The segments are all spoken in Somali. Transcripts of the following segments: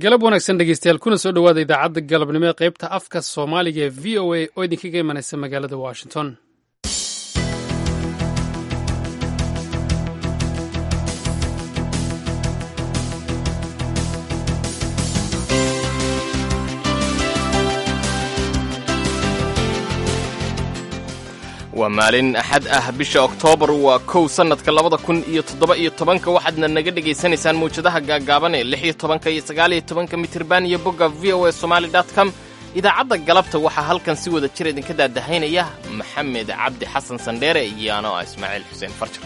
galab wanaagsan dhegeystayaal kuna soo dhowaada idaacadda galabnimo ee qaybta afka soomaaliga ee v o a oo idinkaga imanaysa magaalada washington waa maalin axad ah bisha oktoobar waa kow sannadka labada kun iyo toddoba iyo tobanka waxaadna naga dhegaysanaysaan mawjadaha gaagaaban ee lix iyo tobanka iyo sagaal iyo tobanka mitirban iyo bogga v o a somaali dot com idaacadda galabta waxaa halkan si wada jir idinka daadahaynaya maxamed cabdi xasan sandheere iyo anoo ah ismaaciil xuseen farjar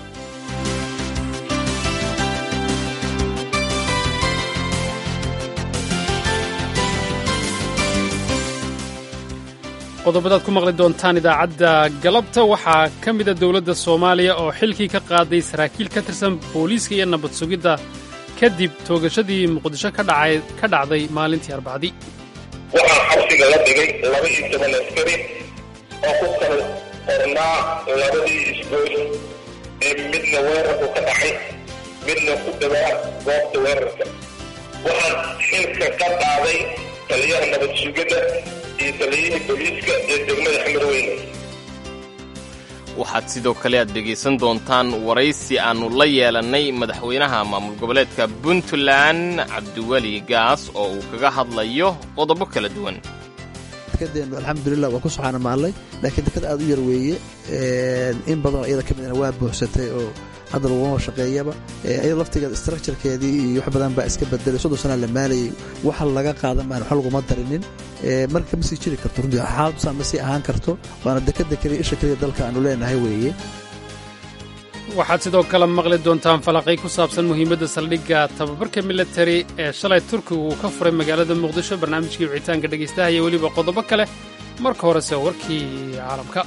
qodobadaad ku maqli doontaan idaacadda galabta waxaa ka mida dowladda soomaaliya oo xilkii ka qaaday saraakiil ka tirsan booliiska iyo nabad sugidda kadib toogashadii muqdisho ka dhacday maalintii arbacdii waxaa xabsiga la dhigay laba iyo toban askari oo ku kala qornaa labadii isgoys ee midna weerarku ka dhacay midna ku dhawaa goobta weerarka waxaan xilka ka qaaday taliyaha nabad sugidda iyo taliyihii booliiska ee degmada xamarweyne waxaad sidoo kale aad dhegaysan doontaan waraysi aannu la yeelannay madaxweynaha maamul goboleedka puntland cabdiweli gaas oo uu kaga hadlayo qodobo kala duwan dekadeennu alxamdulilah waa ku soxaana maallay laakiin dekad aad u yar weeye in badanoo iyada ka midna waa buuxsatay oo hadda laguma shaqeeyaba iyada laftigeeda structurekeedii iyo wax badan baa iska bedelay soddon sanaa la maalayay waxa laga qaadan baan wax laguma darinin marka ma sii jiri karto runtii xaaladusaan ma sii ahaan karto waana dekada keliya isha keliya dalka aanu leenahay weeye waxaad sidoo kale maqli doontaan falaqay ku saabsan muhiimadda saldhigga tababarka militari ee shalay turkigu uu ka furay magaalada muqdisho barnaamijkii wicitaanka dhegaystaha iyo weliba qodobo kale marka horese warkii caalamka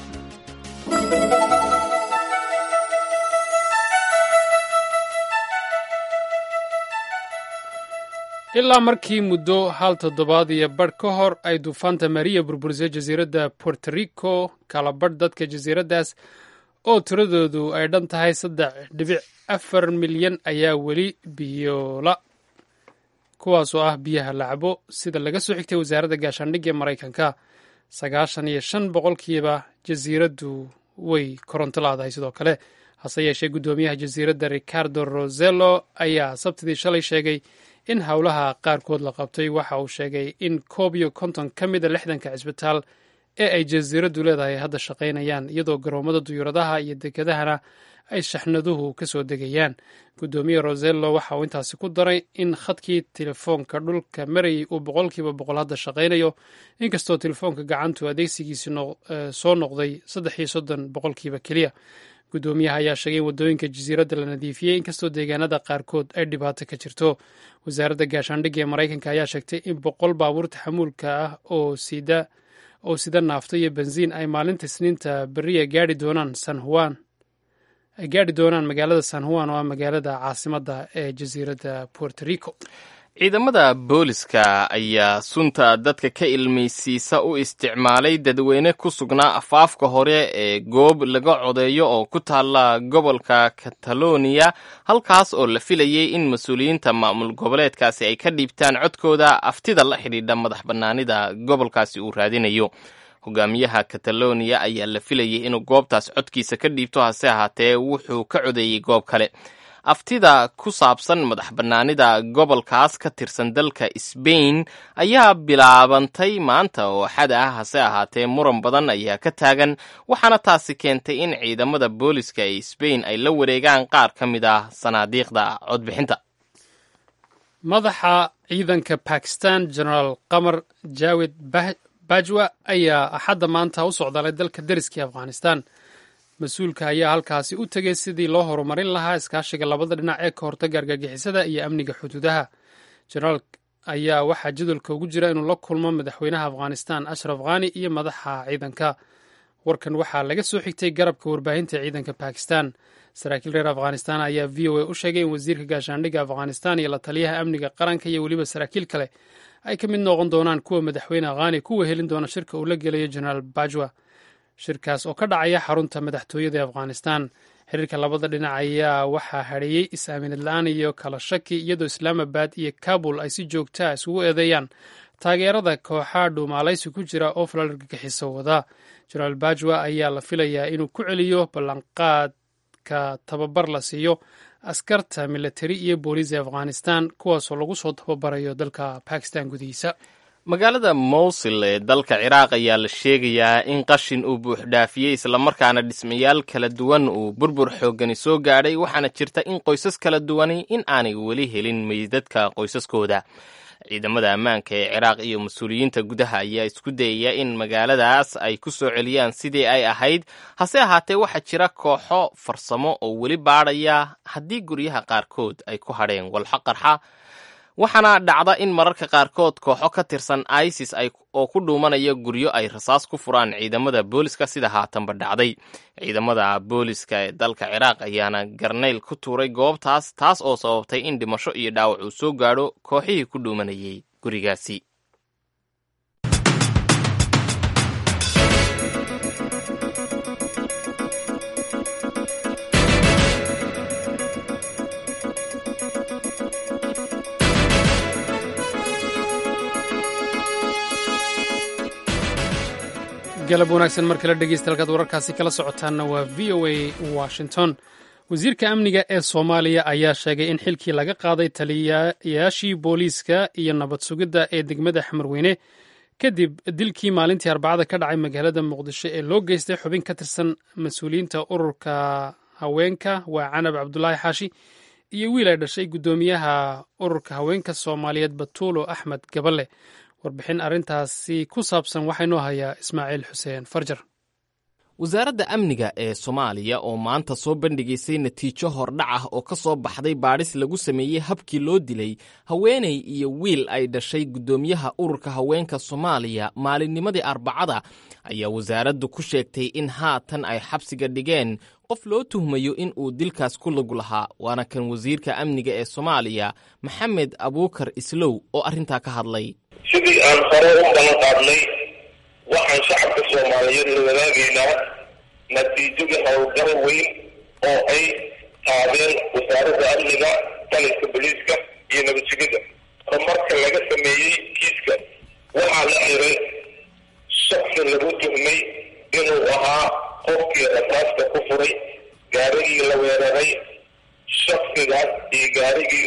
ilaa markii muddo hal toddobaad iyo badh ka hor ay duufaanta mariya burburisay jasiiradda puerto rico kala badh dadka jasiiraddaas oo tiradoodu ay dhan tahay saddex dhibic afar milyan ayaa weli biyoola kuwaasoo ah biyaha lacabo sida laga soo xigtay wasaaradda gaashaandhigga ee maraykanka sagaashan iyo shan boqolkiiba jasiiraddu way koronto laadahay sidoo kale hase yeeshee guddoomiyaha jasiiradda ricardo rosello ayaa sabtidii shalay sheegay in howlaha qaarkood la qabtay waxa uu sheegay in koob iyo konton ka mida lixdanka cisbitaal ee ay jasiiraddu leedahay hadda shaqaynayaan iyadoo garoomada duyuuradaha iyo dekedahana ay shaxnaduhu ka soo degayaan guddoomiye rosello waxa uu intaasi ku daray in khadkii telefoonka dhulka marayay uu boqolkiiba boqol hadda shaqaynayo inkastoo telefoonka gacantu adeegsigiisi soo noqday saddex iyo soddon boqolkiiba keliya guddoomiyaha ayaa sheegay in waddooyinka jasiiradda la nadiifiyey inkastoo deegaanada qaarkood ay dhibaato ka jirto wasaaradda gaashaandhigga ee maraykanka ayaa sheegtay in boqol baabuurta xamuulka ah oo sida oo sida naafto iyo bensiin ay maalinta isniinta beriya gaari doonaan san juan ay gaadhi doonaan magaalada san juan oo ah magaalada caasimadda ee jasiiradda puerto rico ciidamada booliska ayaa sunta dadka ka ilmaysiisa u isticmaalay dadweyne ku sugnaa afaafka hore ee goob laga codeeyo oo ku taalla gobolka kataloniya halkaas oo la filayay in mas-uuliyiinta maamul goboleedkaasi ay ka dhiibtaan codkooda aftida la xidhiidha madax bannaanida gobolkaasi uu raadinayo hogaamiyaha kataloniya ayaa la filayay inuu goobtaas codkiisa ka dhiibto hase ahaatee wuxuu ka codeeyey goob kale aftida ku saabsan madax bannaanida gobolkaas ka tirsan dalka sbain ayaa bilaabantay maanta oo xad ah hase ahaatee muran badan ayaa ka taagan waxaana taasi keentay in ciidamada booliska ee sbain ay la wareegaan qaar ka mid ah sanaadiiqda codbixinta madaxa ciidanka bakistan genaraal qamar jaawed bajwa ayaa axadda maanta u socdaalay dalka deriskii afghanistan mas-uulka ayaa halkaasi u tegay sidii loo horumarin lahaa iskaashiga labada dhinac ee ka hortaga argagixisada iyo amniga xuduudaha jenaraal ayaa waxaa jadwalka ugu jira inuu la kulmo madaxweynaha afghanistan ashraf khani iyo madaxa ciidanka warkan waxaa laga soo xigtay garabka warbaahinta ciidanka bakistan saraakiil reer afghanistan ayaa v o a u sheegay in wasiirka gaashaandhigga afghanistan iyo la taliyaha amniga qaranka iyo weliba saraakiil kale ay ka mid noqon doonaan kuwa madaxweyne khani kuwa helin doona shirka uu la gelayo jenaraal bajwa shirkaas oo ka dhacaya xarunta madaxtooyada ee afghanistan xiriirka labada dhinac ayaa waxaa hadheeyey is-aaminad la-aan iyo kala shaki iyadoo islaamabad iyo kabul ay si joogtaa isugu eedeeyaan taageerada kooxaa dhuumaalaysi ku jira oo falal argagixiso wada jenaraal bajwa ayaa la filayaa inuu ku celiyo ballanqaadka tababar la siiyo askarta militari iyo booliis ee afghanistan kuwaasoo lagu soo tababarayo dalka bakistan gudihiisa magaalada mowsil ee dalka ciraaq ayaa la sheegayaa in qashin uu buuxdhaafiyey islamarkaana dhismayaal kala duwan uu burbur xooggani soo gaadhay waxaana jirta in qoysas kala duwani in aanay weli helin meydadka qoysaskooda ciidamada ammaanka ee ciraaq iyo mas-uuliyiinta gudaha ayaa isku dayaya in magaaladaas ay ku soo celiyaan sidii ay ahayd hase ahaatee waxaa jira kooxo farsamo oo weli baadhaya haddii guryaha qaarkood ay ku hadheen walxo qarxa waxaana dhacda in mararka qaarkood kooxo ka tirsan isis oo ku dhuumanaya guryo ay rasaas ku furaan ciidamada booliska sida haatanba dhacday ciidamada booliska ee dalka ciraaq ayaana garnayl ku tuuray goobtaas taas oo sababtay in dhimasho iyo dhaawac uu soo gaadho kooxihii ku dhuumanayay gurigaasi galab wanaagsan mar kale dhegeysta halkaad wararkaasi kala socotaanna waa v o a washington wasiirka amniga ee soomaaliya ayaa sheegay in xilkii laga qaaday taliyayaashii booliiska iyo nabad sugidda ee degmada xamarweyne kadib dilkii maalintii arbacada ka dhacay magaalada muqdisho ee loo geystay xubin ka tirsan mas-uuliyiinta ururka haweenka waa canab cabdulaahi xaashi iyo wiil ay dhashay guddoomiyaha ururka haweenka soomaaliyeed batuulo axmed gaballe warbixin arrintaasi ku saabsan waxaa inoo hayaa ismaaciil xuseen farjar wasaaradda amniga ee soomaaliya oo maanta soo bandhigaysay natiijo hordhac ah oo ka soo baxday baadhis lagu sameeyey habkii loo dilay haweenay iyo wiil ay dhashay guddoomiyaha ururka haweenka soomaaliya maalinnimadii arbacada ayaa wasaaraddu ku sheegtay in haatan ay xabsiga dhigeen qof loo tuhmayo in uu dilkaas ku lug lahaa waana kan wasiirka amniga ee soomaaliya maxamed abuukar islow oo arrintaa ka hadlay sidii aan hore u balan qaadnay waxaan shacabka soomaaliyeed la wadaagaynaa natiijadii howlgal weyn oo ay qaadeen wasaaradda amniga taliska boliiska iyo nabadsugidda horumarka laga sameeyey kiiska waxaa la xiray shaksi lagu tuhmay inuu ahaa qofkii rasaasta ku furay gaarigii la weeraray shaksigaas iyo gaarigii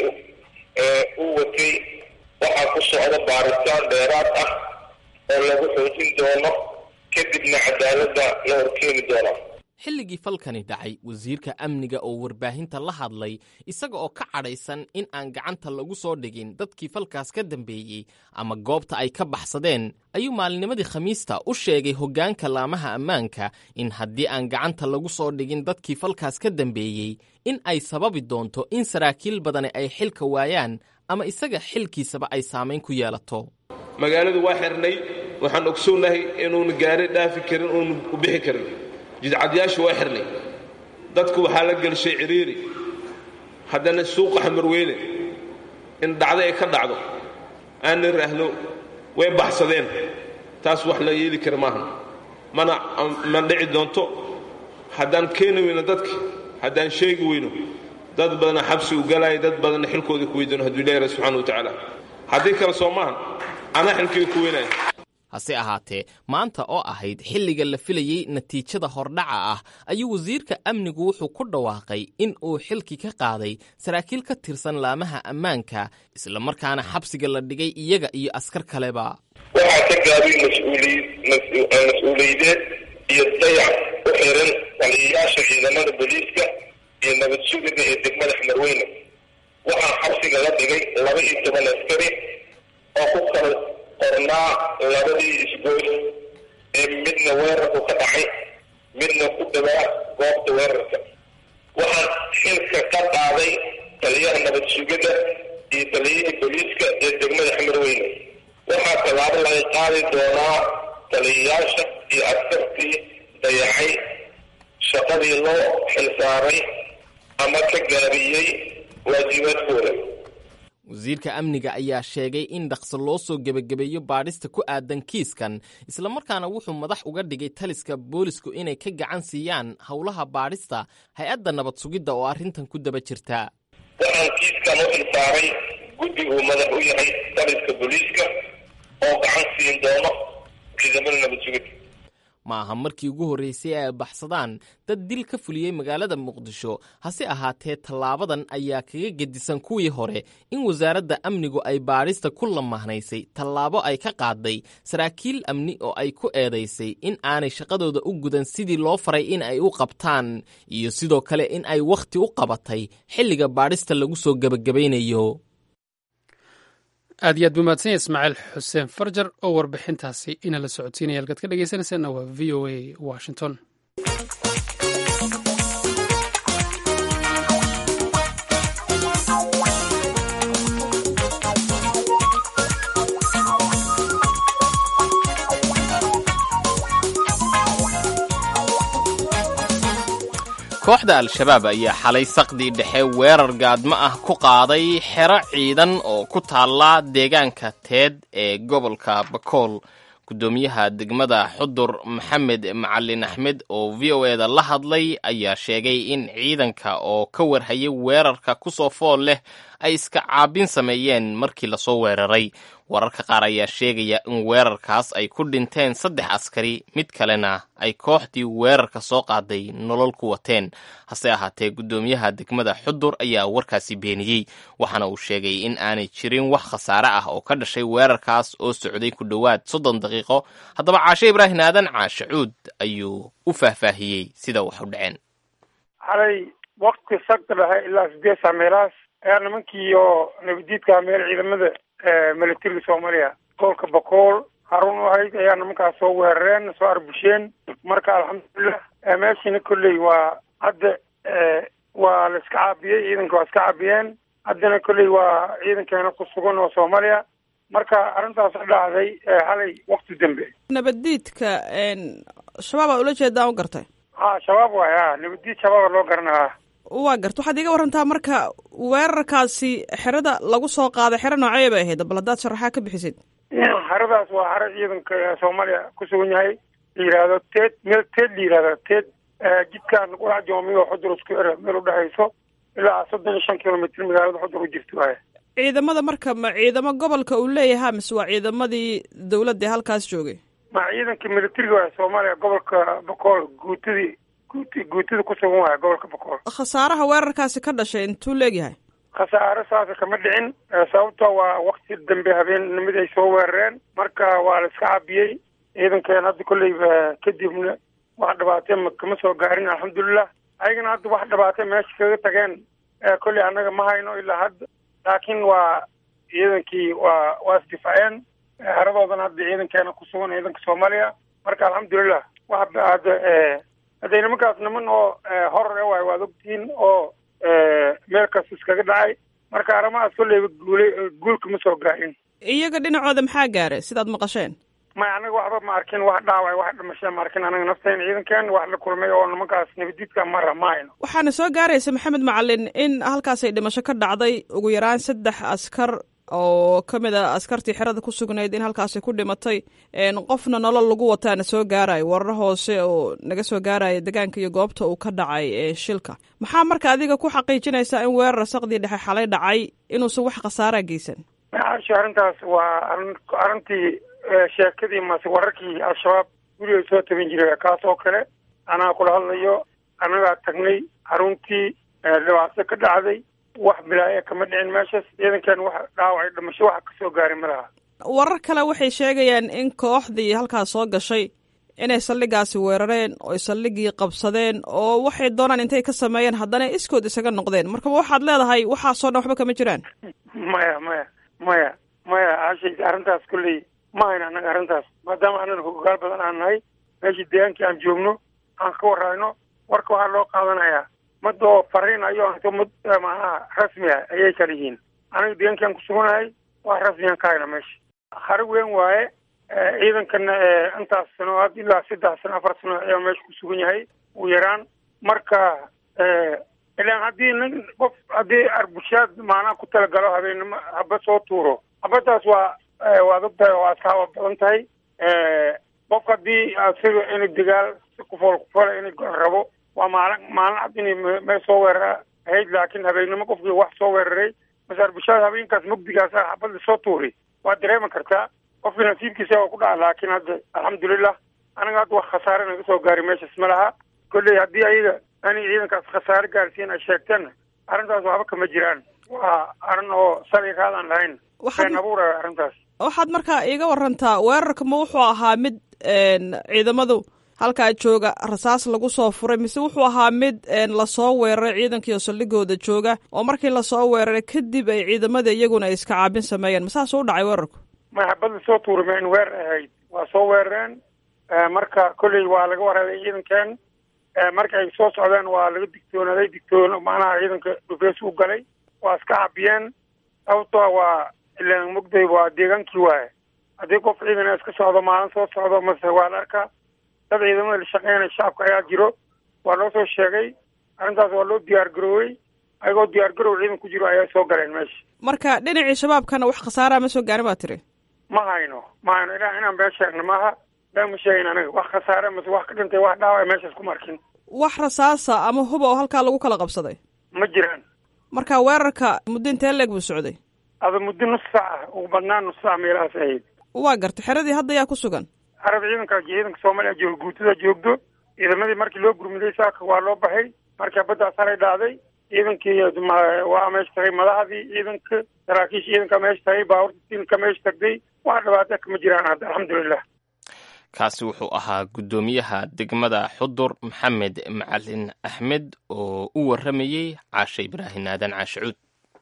u watay waxaa ku socda baaritaan dheeraad ah oo lagu xoojin doono kadibna cadaaladda la horkeeni doona xilligii falkani dhacay wasiirka amniga oo warbaahinta la hadlay isaga oo ka cadhaysan in aan gacanta lagu soo dhigin dadkii falkaas ka dambeeyey ama goobta ay ka baxsadeen ayuu maalinimadii khamiista u sheegay hoggaanka laamaha ammaanka in haddii aan gacanta lagu soo dhigin dadkii falkaas ka dambeeyey in ay sababi doonto in saraakiil badani ay xilka waayaan ama isaga xilkiisaba ay saamayn ku yeelato magaaladu waa xirnay waxaan ogsoonnahay inuuna gaari dhaafi karin uuna u bixi karin jidcadyaashu waa xirnay dadku waxaa la gelshay cidhiiri haddana suuqa xamarweyne in dhacdo ay ka dhacdo aanna raahdo way baxsadeen taas wax la yeeli kara maaha mana ma dhici doonto haddaan keeni weyno dadka haddaan sheegi weyno dad badana xabsi u galaya dad badanna xilkoodii ku weydoon hadduu ilahi subxana wa tacaala haddii kale soo maahan anaa xilkii ku weynaya hase ahaatee maanta oo ahayd xilliga la filayey natiijada hordhaca ah ayuu wasiirka amnigu wuxuu ku dhawaaqay in uu xilki ka qaaday saraakiil ka tirsan laamaha ammaanka islamarkaana xabsiga la dhigay iyaga iyo askar kaleba waxaa ka gaabay mas-uuliyadeed iyo dayac u xiran taliyayaasha ciidamada booliiska iyo nabad sugida ee degmada xamarweyne waxaa xabsiga la dhigay laba iyo toban askari oo ku kala qornaa labadii isgoys ee midna weerarku ka dhacay midna ku dhawaa goobta weerarka waxaa xilka ka qaaday taliyaha nabad sugidda iyo taliyihii booliiska ee degmada xamarweyne waxaa tallaabo laga qaadi doonaa taliyayaasha iyo askartii dayacay shaqadii loo xilsaaray ama ka gaabiyey waajibaadkooda wasiirka amniga ayaa sheegay in dhaqso loo soo gebagabeeyo baadhista ku aadan kiiskan islamarkaana wuxuu madax uga dhigay taliska boolisku inay ka gacan siiyaan howlaha baadhista hay-adda nabad sugidda oo arrintan ku daba jirta waxaan kiiskan u ilsaaray guddi uu madax u yahay taliska booliiska oo gacan siin doono ciidamada nabad sugidda ma aha markii ugu horreysay ay baxsadaan dad dil ka fuliyey magaalada muqdisho hase ahaatee tallaabadan ayaa kaga gedisan kuwii hore in wasaaradda amnigu ay baadhista ku lamahnaysay tallaabo ay ka qaaday saraakiil amni oo ay ku eedaysay in aanay shaqadooda u gudan sidii loo faray in ay u qabtaan iyo sidoo kale in ay wakhti u qabatay xilliga baadhista lagu soo gebagabaynayo aad iyo aad buu mahadsan yahay ismaaciil xuseen farjar oo warbixintaasi ina la socodsiinaya halkaad ka dhegeysanaysaana waa v o a washington kooxda al-shabaab ayaa xalay saqdii dhexe weerar gaadmo ah ku qaaday xero ciidan oo ku taalla deegaanka teed ee gobolka bakool guddoomiyaha degmada xudur maxamed macalin axmed oo v o e da la hadlay ayaa sheegay in ciidanka oo ka warhayay weerarka ku soo fool leh ay iska caabin sameeyeen markii lasoo weeraray wararka qaar ayaa sheegaya in weerarkaas ay ku dhinteen saddex askari mid kalena ay kooxdii weerarka soo qaaday nolol ku wateen hase ahaatee guddoomiyaha degmada xudur ayaa warkaasi beeniyey waxaana uu sheegay in aanay jirin wax khasaare ah oo ka dhashay weerarkaas oo socday ku dhowaad soddon daqiiqo haddaba caashe ibraahim aadan caashe cuud ayuu u faahfaahiyey sida wax u dhaceen xalay wakti sagta dhexe ilaa sideed saa meelahaas ayaa nimankii oo nabadiidka meel ciidamada militariga soomaaliya gobolka bakool harun u ahayd ayaa nimankaas soo weerareen soo arbusheen marka alxamdulilah meeshina kolley waa hadda waa la iska caabiyey ciidanka waa iska caabiyeen haddana kolley waa ciidankeena ku sugan oo soomaaliya marka arrintaas dhacday xalay wakti dambe nabaddiidka shabaab aa ula jeedaa u gartay ha shabaab waay ha nabadiid shabaaba loo garanaa waa garta waxaad iga warantaa marka weerarkaasi xerada lagu soo qaaday xero noocee bay ahayd bal haddaad sharaxaa ka bixisid xeradaas waa xero ciidanka soomaaliya ku sugan yahay la yidhaahdo teed meel teed la yidhahdo teed jidkaan qurac joomiyo xudur isku ere meel udhexayso ilaa soddon iyo shan kilomitr magaalada xudur u jirto waay ciidamada marka ma ciidamo gobolka uu leeyahaa mise waa ciidamadii dawladda ee halkaas joogay ma ciidanka militariga waay soomaaliya gobolka bakool guutadii guut guutada ku sugan waaya gobolka bakool khasaaraha weerarkaasi ka dhashay intuu leegyahay khasaare saasa kama dhicin sababto waa wakti dambe habeennimada ay soo weerareen marka waa la iska cabiyey ciidankeen hadda kolleyba kadibna wax dhibaatee ma kama soo gaarin alxamdulilah ayagana hadda wax dhibaatee meesha kaga tageen kolley annaga ma hayno ilaa hadda laakiin waa ciidankii waa waa isdifaaceen haradoodan hadda ciidankeena ku sugan ciidanka soomaaliya marka alxamdulilah wax hadda hadday nimankaas niman oo horor e waay waad ogtihiin oo meel kas iskaga dhacay marka arrimahaas kolleyba guule guulka ma soo gaarin iyaga dhinacooda maxaa gaaray sidaad maqasheen maya anaga waxba ma arkin wax dhaaway wax dhimasha ma arkin anaga nafteen ciidankeen wax la kulmay oo nimankaas nabadiidka mara ma hayno waxaana soo gaaraysa maxamed macalin in halkaasay dhimasho ka dhacday ugu yaraan saddex askar oo ka mid a askartii xerada ku sugnayd in halkaasi ku dhimatay qofna nolol lagu wataana soo gaarayo warar hoose oo naga soo gaaraya degaanka iyo goobta uu ka dhacay shilka maxaa marka adiga ku xaqiijinaysaa in weerar saqdii dhexe xalay dhacay inuusan wax khasaaraa geysan maasha arrintaas waa arin arrintii sheekadii mase wararkii al-shabaab guriga soo tabin jiray kaas oo kale anaa kula hadlayo annagaa tagnay xaruntii dhibaato ka dhacday wax bilaaya kama dhicin meeshaas ciidankan wax dhaawacay dhimasho waxa kasoo gaaray ma laha warar kale waxay sheegayaan in kooxdii halkaas soo gashay inay saldhigaasi weerareen oo saldhigii qabsadeen oo waxay doonaan intay ka sameeyeen haddana iskood isaga noqdeen marka waxaad leedahay waxaasoo dhan waxba kama jiraan maya maya maya maya ashay arrintaas kolley ma hayna annaga arrintaas maadaama annaga hogaal badan aan nahay meeshii deegaankii aan joogno aan ka warayno warka waxaa loo qaadanayaa mad oo fariin ayo anto mad macnaha rasmi ah ayay kala yihiin aniga deegaankiaan kusuganahay wax rasmiyan ka hayna meesha hari weyn waaye ciidankana intaas sano had ilaa saddex sano afar sano ayaa meesha ku sugan yahay ugu yaraan marka ilaan haddii nin qof haddii arbushaad maanaa ku talagalo habeennimo haba soo tuuro habadaas waa waad og tahay oo askaaba badan tahay qof haddii asiga inay dagaal si kufool kufole inay rabo waa maalin maalin cad inay meel soo weerara ahayd laakiin habeennimo qofkii wax soo weeraray mase arbushaad habeenkaas mugdigaas ah xabadda soo tuuri waa dareemi kartaa qofkii nasiibkiisa waa ku dhaca laakiin hadda alxamdulilah aniga hadda wax khasaare naga soo gaari meeshaas ma laha kolley haddii ayaga anay ciidankaas khasaare gaarsiin ay sheegteenna arrintaas waxba kama jiraan waa arrin oo sali raadaan lahayn been abuuraya arrintaas waxaad markaa iiga warantaa weerarka ma wuxuu ahaa mid ciidamadu halkaa jooga rasaas lagu soo furay mise wuxuu ahaa mid lasoo weeraray ciidankiio saldhigooda jooga oo markii lasoo weeraray kadib ay ciidamada iyaguna ay iska caabin sameeyeen masaas u dhacay weerarku may habad lasoo tuuri ma in weerar ahayd waa soo weerareen marka kolley waa laga waraaday ciidankeen marka ay soo socdeen waa laga digtoonaaday digtoon macnaha ciidanka dhufeys u galay waa iska cabiyeen sababtoa waa ilaan mugday waa deegaankii waaye haddii qof ciidan iska socdo maalin soo socdo mase waa la arkaa dad ciidamada la shaqeynaya shacabka ayaa jiro waa loo soo sheegay arrintaas waa loo diyaar garoowey ayagoo diyaar garow ciidan ku jiro ayaa soo galeen meesha marka dhinacii shabaabkana wax khasaaraa ma soo gaarin baa tiri ma hayno ma hayno ilaa inaan been sheegno maaha been ma sheegin aniga wax khasaare mase wax ka dhintay wax dhaawac meeshaas kuma arkin wax rasaasa ama huba oo halkaa lagu kala qabsaday ma jiraan marka weerarka muddo intee leeg buu socday ada muddo nus saac ah ugu badnaan nus saac meelahaas ahayd waa gartay xeradii hadda yaa ku sugan arab ciidanka ciidanka soomaaliya jooga guutada joogdo ciidamadii markii loo gurmiday saaka waa loo baxay marka baddaas halay dhacday ciidankii waa meesha tagay madaxdii ciidanka saraakiisha ciidanka meesha tagay baaburta ciidanka meesha tagday wax dhibaata kama jiraan hadda alxamdulilah kaasi wuxuu ahaa guddoomiyaha degmada xudur maxamed macalin axmed oo u warramayey caashe ibraahin aadan caashe cuud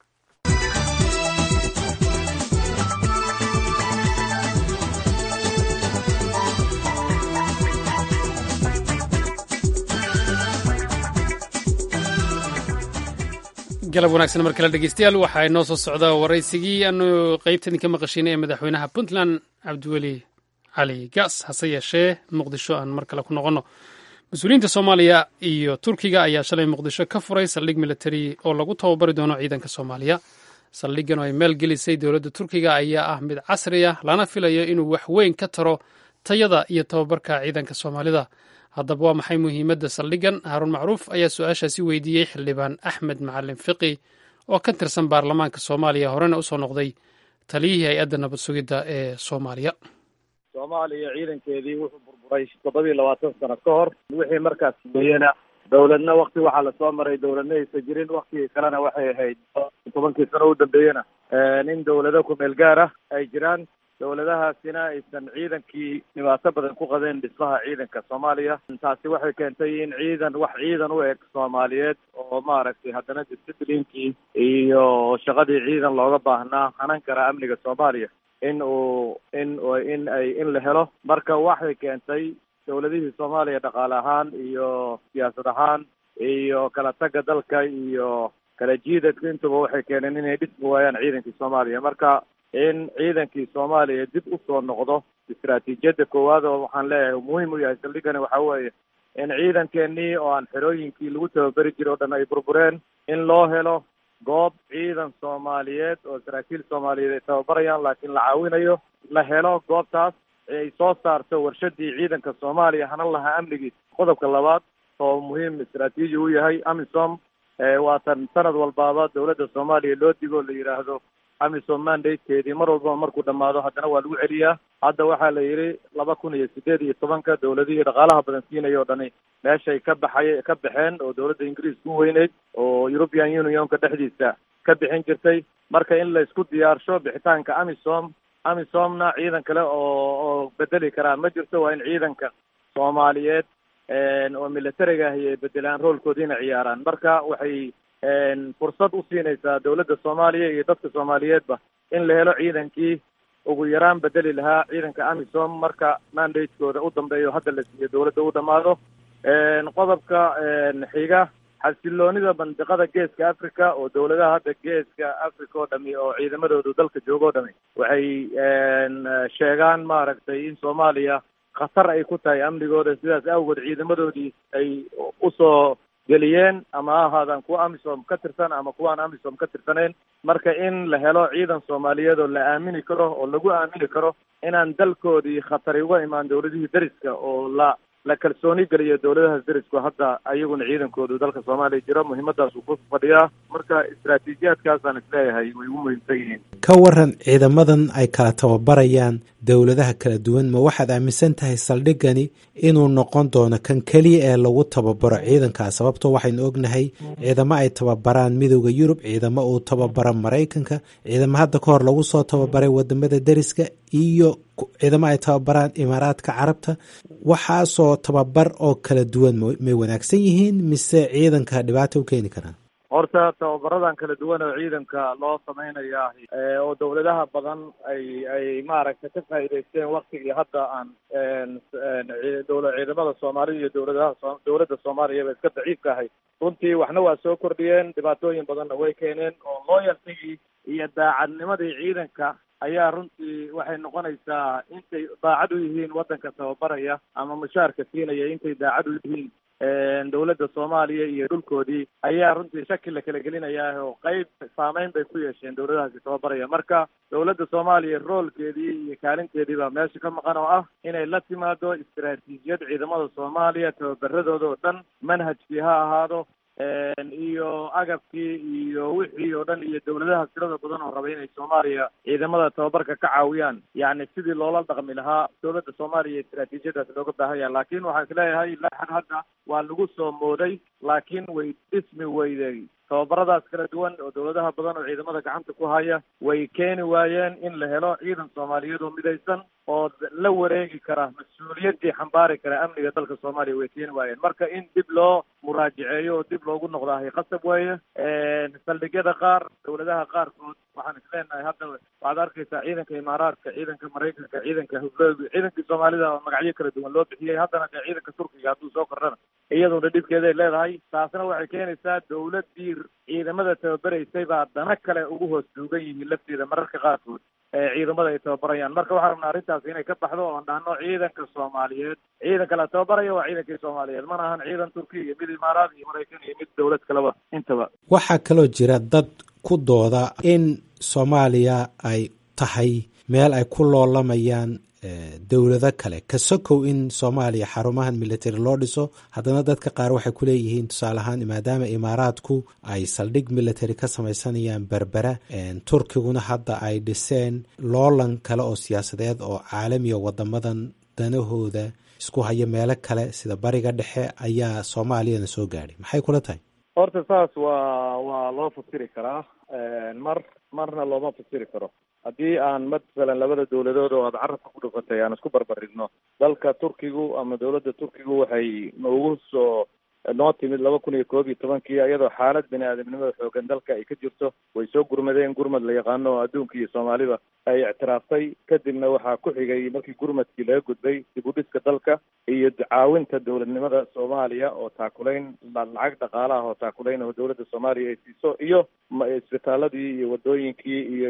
galab wanaagsan mar kale dhegeystayaal waxaa inoo soo socdaa waraysigii aanu qeybta idinka maqashiinay ee madaxweynaha puntland cabdiweli cali gaas hase yeeshee muqdisho aan mar kale ku noqonno mas-uuliyiinta soomaaliya iyo turkiga ayaa shalay muqdisho ka furay saldhig militari oo lagu tababari doono ciidanka soomaaliya saldhiggan oo ay maalgelisay dowladda turkiga ayaa ah mid casri ah lana filayo inuu wax weyn ka taro tayada iyo tababarka ciidanka soomaalida haddaba waa maxay muhiimadda saldhiggan haaruun macruuf ayaa su-aashaasi weydiiyey xildhibaan axmed macalin fiqi oo ka tirsan baarlamaanka soomaaliya horena usoo noqday taliyihii hay-adda nabad sugidda ee soomaaliya soomaaliya ciidankeedii wuxuu burburay toddobiiyo labaatan sano ka hor wixii markaas weeyena dowladna wakti waxaa lasoo maray dowladna aysan jirin waktigii kalena waxay ahayd tobankii sano u dambeeyena nin dowlado ku-meel gaar ah ay jiraan dowladahaasina aysan ciidankii dhibaato badan ku qabeen dhismaha ciidanka soomaaliya taasi waxay keentay in ciidan wax ciidan u eg soomaaliyeed oo maaragtay haddana disciplinkii iyo shaqadii ciidan looga baahnaa hanan kara amniga soomaaliya in uu in in ay in la helo marka waxay keentay dowladihii soomaaliya dhaqaale ahaan iyo siyaasad ahaan iyo kala tagga dalka iyo kala jiidadka intuba waxay keeneen inay dhismi waayaan ciidankii soomaaliya marka in ciidankii soomaaliya dib usoo noqdo istaraatiijiyadda koowaad oo waxaan leeyahay muhiim u yahay saldhigani waxa weeye in ciidankeenii oo aan xerooyinkii lagu tababeri jiray o dhan ay burbureen in loo helo goob ciidan soomaaliyeed oo saraakiil soomaaliyeed ay tababarayaan laakiin la caawinayo la helo goobtaas ay soo saarto warshadii ciidanka soomaaliya hanan lahaa amnigiisa qodobka labaad oo muhiim istaraatiiji u yahay amisom waatan sanad walbaaba dowladda soomaaliya loo digo la yidhaahdo amisom mandatekeedii mar walbaba markuu dhamaado haddana waa lagu celiyaa hadda waxaa la yidhi laba kun iyo sideed iyo tobanka dowladihii dhaqaalaha badan siinaya o dhani meeshay ka baxay ka baxeen oo dowladda ingiriiska u weyneyd oo european unionka dhexdiisa ka bixin jirtay marka in la isku diyaarsho bixitaanka amisom amisomna ciidan kale oo oo bedeli karaa ma jirto waa in ciidanka soomaaliyeed oo militariga ahi ay bedelaan roolkoodiina ciyaaraan marka waxay fursad u siinaysaa dowladda soomaaliya iyo dadka soomaaliyeedba in la helo ciidankii ugu yaraan bedeli lahaa ciidanka amisom marka mandatekooda u dambeeyo hadda la siiyo dowladda u dhamaado qodobka xiga xasiloonida bandiqada geeska africa oo dowladaha hadda geeska africa oo dhami oo ciidamadoodu dalka jooga o dhami waxay sheegaan maaragtay in soomaaliya khatar ay ku tahay amnigooda sidaas awgeed ciidamadoodii ay usoo geliyeen ama ha ahaadaan kuwa amisom ka tirsan ama kuwa aan amisom ka tirsanayn marka in la helo ciidan soomaaliyeed oo la aamini karo oo lagu aamini karo inaan dalkoodii khatari uga imaan dawladihii deriska oo la la kalsooni geliyo dawladahaas derisku hadda ayaguna ciidankoodu dalka soomaaliya jiro muhiimadaas uu ku fadhiyaa marka istaraatiijiyaadkaasaan isleeyahay way ugu muhiimsan yihiin ka waran ciidamadan ay kala tababarayaan dowladaha kala duwan ma waxaad aaminsan tahay saldhigani inuu noqon doono kan keliya ee lagu tababaro ciidankaas sababtoo waxaynu ognahay ciidamo ay tababaraan midooda yurub ciidamo uu tababara maraykanka ciidamo hadda ka hor lagu soo tababaray wadamada deriska iyo ciidamo ay tababaraan imaaraadka carabta waxaasoo tababar oo kala duwan may wanaagsan yihiin mise ciidanka dhibaata u keeni karaan horta tababaradan kala duwan oo ciidanka loo sameynaya oo dawladaha badan ay ay maaragtay ka faa'iidaysteen waktigii hadda aan dowla ciidamada soomaalida iyo dowladaha dowladda soomaaliyaba iska daciifka ahay runtii waxna waa soo kordhiyeen dhibaatooyin badanna way keeneen oo loyaltigii iyo daacadnimadii ciidanka ayaa runtii waxay noqonaysaa intay daacad u yihiin waddanka tababaraya ama mushaarka siinaya intay daacad u yihiin dawladda soomaaliya iyo dhulkoodii ayaa runtii shaki la kala gelinayaa oo qeyb saameyn bay ku yeesheen dawladahaasi tababaraya marka dawladda soomaaliya roolkeedii iyo kaalinteedii baa meesha ka maqan oo ah inay la timaado istaraatiijiyad ciidamada soomaaliya tababaradooda oo dhan manhajkii ha ahaado iyo agabkii iyo wixii oo dhan iyo dawladaha tirada badan oo raba inay soomaaliya ciidamada tababarka ka caawiyaan yacni sidii loola dhaqmi lahaa dawladda soomaaliya istaraatiijiyadaas looga baahan yahay laakiin waxaan isleeyahay laxan hadda waa lagu soo mooday laakiin way dhismi weyday tababaradaas kala duwan oo dawladaha badan oo ciidamada gacanta ku haya way keeni waayeen in la helo ciidan soomaaliyeed oo midaysan oo la wareegi kara mas-uuliyaddii xambaari kara amniga dalka soomaaliya way keeni waayeen marka in dib loo muraajaceeyo oo dib loogu noqdaahay qasab weeye saldhigyada qaar dawladaha qaarkood waxaan isleenahay hadda waxaad arkaysaa ciidanka imaaraadka ciidanka maraykanka ciidanka hudooga ciidankii soomaalida oo magacyo kala duwan loo bixiyey haddana dee ciidanka turkiga hadduu soo kordhana iyaduna dhibkeeday leedahay taasna waxay keenaysaa dawladdii ciidamada tababaraysay baa dana kale ugu hoos duugan yihiin lafteeda mararka qaarkood ciidamada ay tababarayaan marka waxaan rabnaa arrintaas inay ka baxdo oon dhahno ciidanka soomaaliyeed ciidanka la tababaraya waa ciidankii soomaaliyeed mana ahan ciidan turkiya iyo mid imaaraad iyo maraykan iyo mid dawlad kaleba intaba waxaa kaloo jira dad ku dooda in soomaaliya ay tahay meel ay ku loolamayaan dowlado kale ka sokow in soomaaliya xarumahan military loo dhiso haddana dadka qaar waxay ku leeyihiin tusaale ahaan maadaama imaaraadku ay saldhig military ka samaysanayaan berbera turkiguna hadda ay dhiseen loolan kale oo siyaasadeed oo caalamiya wadamadan danahooda isku haya meelo kale sida bariga dhexe ayaa soomaaliyana soo gaadhay maxay kula tahay horta saas waa waa loo fasiri karaa mar marna looma fasiri karo haddii aan mathalan labada dawladood oo aada carabka ku dhufatay aan isku barbarigno dalka turkigu ama dawladda turkigu waxay noogu soo noo timid laba kun iyo koob iyo tobankii iyadoo xaalad bini aadamnimada xoogan dalka ay ka jirto way soo gurmadeen gurmad la yaqaano oo adduunka iyo soomaalida ay ictiraaftay kadibna waxaa ku xigay markii gurmadkii laga gudbay dib u dhiska dalka iyo caawinta dowladnimada soomaaliya oo taakulayn lacag dhaqaala ah oo taakulayn oo dawladda soomaaliya ay siiso iyo isbitaaladii iyo wadooyinkii iyo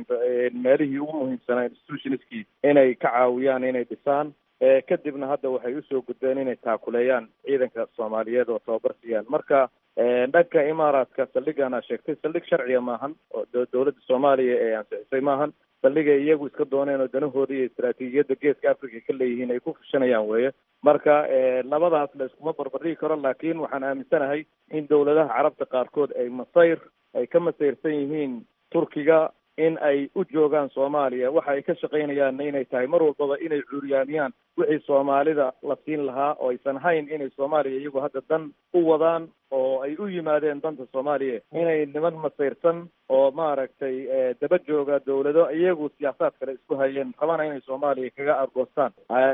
meelihii ugu muhiimsanaa institutionskii inay ka caawiyaan inay dhisaan kadibna hadda waxay usoo gudbeen inay taakuleeyaan ciidanka soomaaliyeed oo tababar siiyaan marka dhanka imaaraadka saldhigaana sheegtay saldhig sharciga maahan oo dawladda soomaaliya ee ansixisay maahan saldhigay iyagu iska dooneen oo danahooda iyo istaraatiijiyadda geeska africa ka leeyihiin ay ku fushanayaan weeye marka labadaas la iskuma barbardhigi karo laakiin waxaan aaminsanahay in dawladaha carabta qaarkood ay masayr ay ka masayrsan yihiin turkiga in ay u joogaan soomaaliya waxa ay ka shaqaynayaanna inay tahay mar walbaba inay cuuryaamiyaan wixii soomaalida la siin lahaa oo aysan hayn inay soomaaliya iyagu hadda dan u wadaan oo ay u yimaadeen danta soomaaliya inay niman masayrsan oo maaragtay daba jooga dawlado iyagu siyaasaad kale isku hayeen rabana inay soomaaliya kaga argoostaan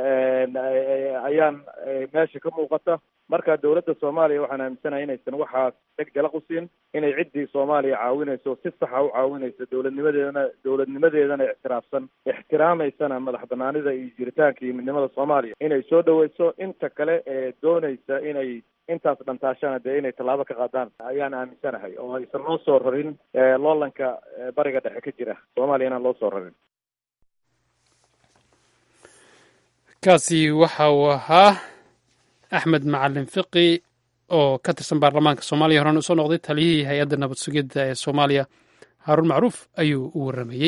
ayaan meesha ka muuqata marka dawladda soomaaliya waxaan aaminsanahay inaysan waxaas dheg jalaq u siin inay ciddii soomaaliya caawinayso si saxa u caawinayso dawladnimadeedana dawladnimadeedana ictiraafsan ixtiraamaysana madax banaanida iyo jiritaanka iyo midnimada soomaaliya inay soo dhaweyso inta kale ee doonaysa inay intaas dhantaashana dee inay tallaabo ka qaadaan ayaan aaminsanahay oo aysan loo soo rarin loolanka bariga dhexe ka jira soomaaliya inaan loo soo rarin kaasi waxa uu ahaa axmed macalin fiqi oo ka tirsan baarlamaanka soomaaliya horena usoo noqday taliyihii hay-adda nabad sugidda ee soomaaliya haaruun macruuf ayuu u warramayey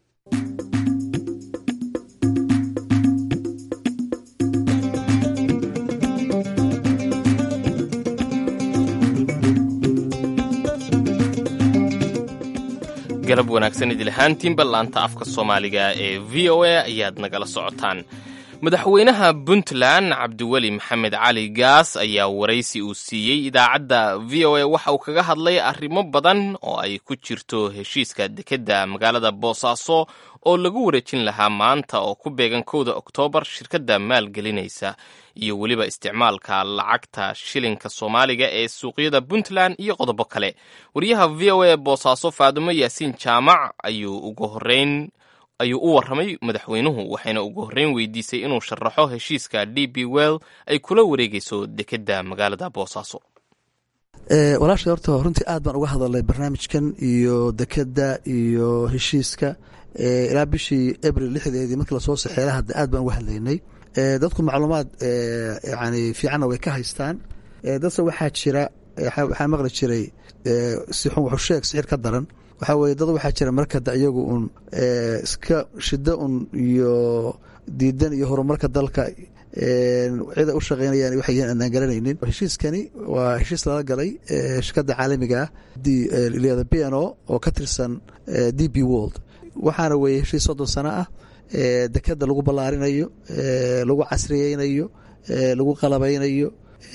galab wanaagsan idilahaantiinba laanta afka soomaaliga ee v o a ayaad nagala socotaan madaxweynaha puntland cabdiweli maxamed cali gaas ayaa waraysi uu siiyey idaacadda v o a waxa uu kaga hadlay arrimo badan oo ay ku jirto heshiiska dekedda magaalada boosaaso oo lagu wareejin lahaa maanta oo ku beegan kowda oktoobar shirkadda maalgelinaysa iyo weliba isticmaalka lacagta shilinka soomaaliga ee suuqyada puntland iyo qodobo kale wariyaha v o a boosaaso faadumo yaasiin jaamac ayuu ugu horeyn ayuu u warramay madaxweynuhu waxayna ugu horreyn weydiisay inuu sharaxo heshiiska d b well ay kula wareegayso dekedda magaalada boosaaso walaashay horta runtii aad baan uga hadalnay barnaamijkan iyo dekedda iyo heshiiska ilaa bishii abril lixdeedii markii lasoo saxeela hadda aad baan uga hadlaynay dadku macluumaad yani fiicanna way ka haystaan dadse waxaa jira waxaa maqli jiray sixun wuxuu sheeg sixir ka daran waxaa weye dad waxaa jira markada iyagu un iska shiddo un iyo diidan iyo horumarka dalka cida u shaqeynayaan waxay yihiin aanaan garanaynin heshiiskani waa heshiis lala galay shirkadda caalamiga ah lyada b n o oo ka tirsan d b world waxaana weeye heshiis soddon sano ah dekeda lagu ballaarinayo lagu casriyeynayo lagu qalabaynayo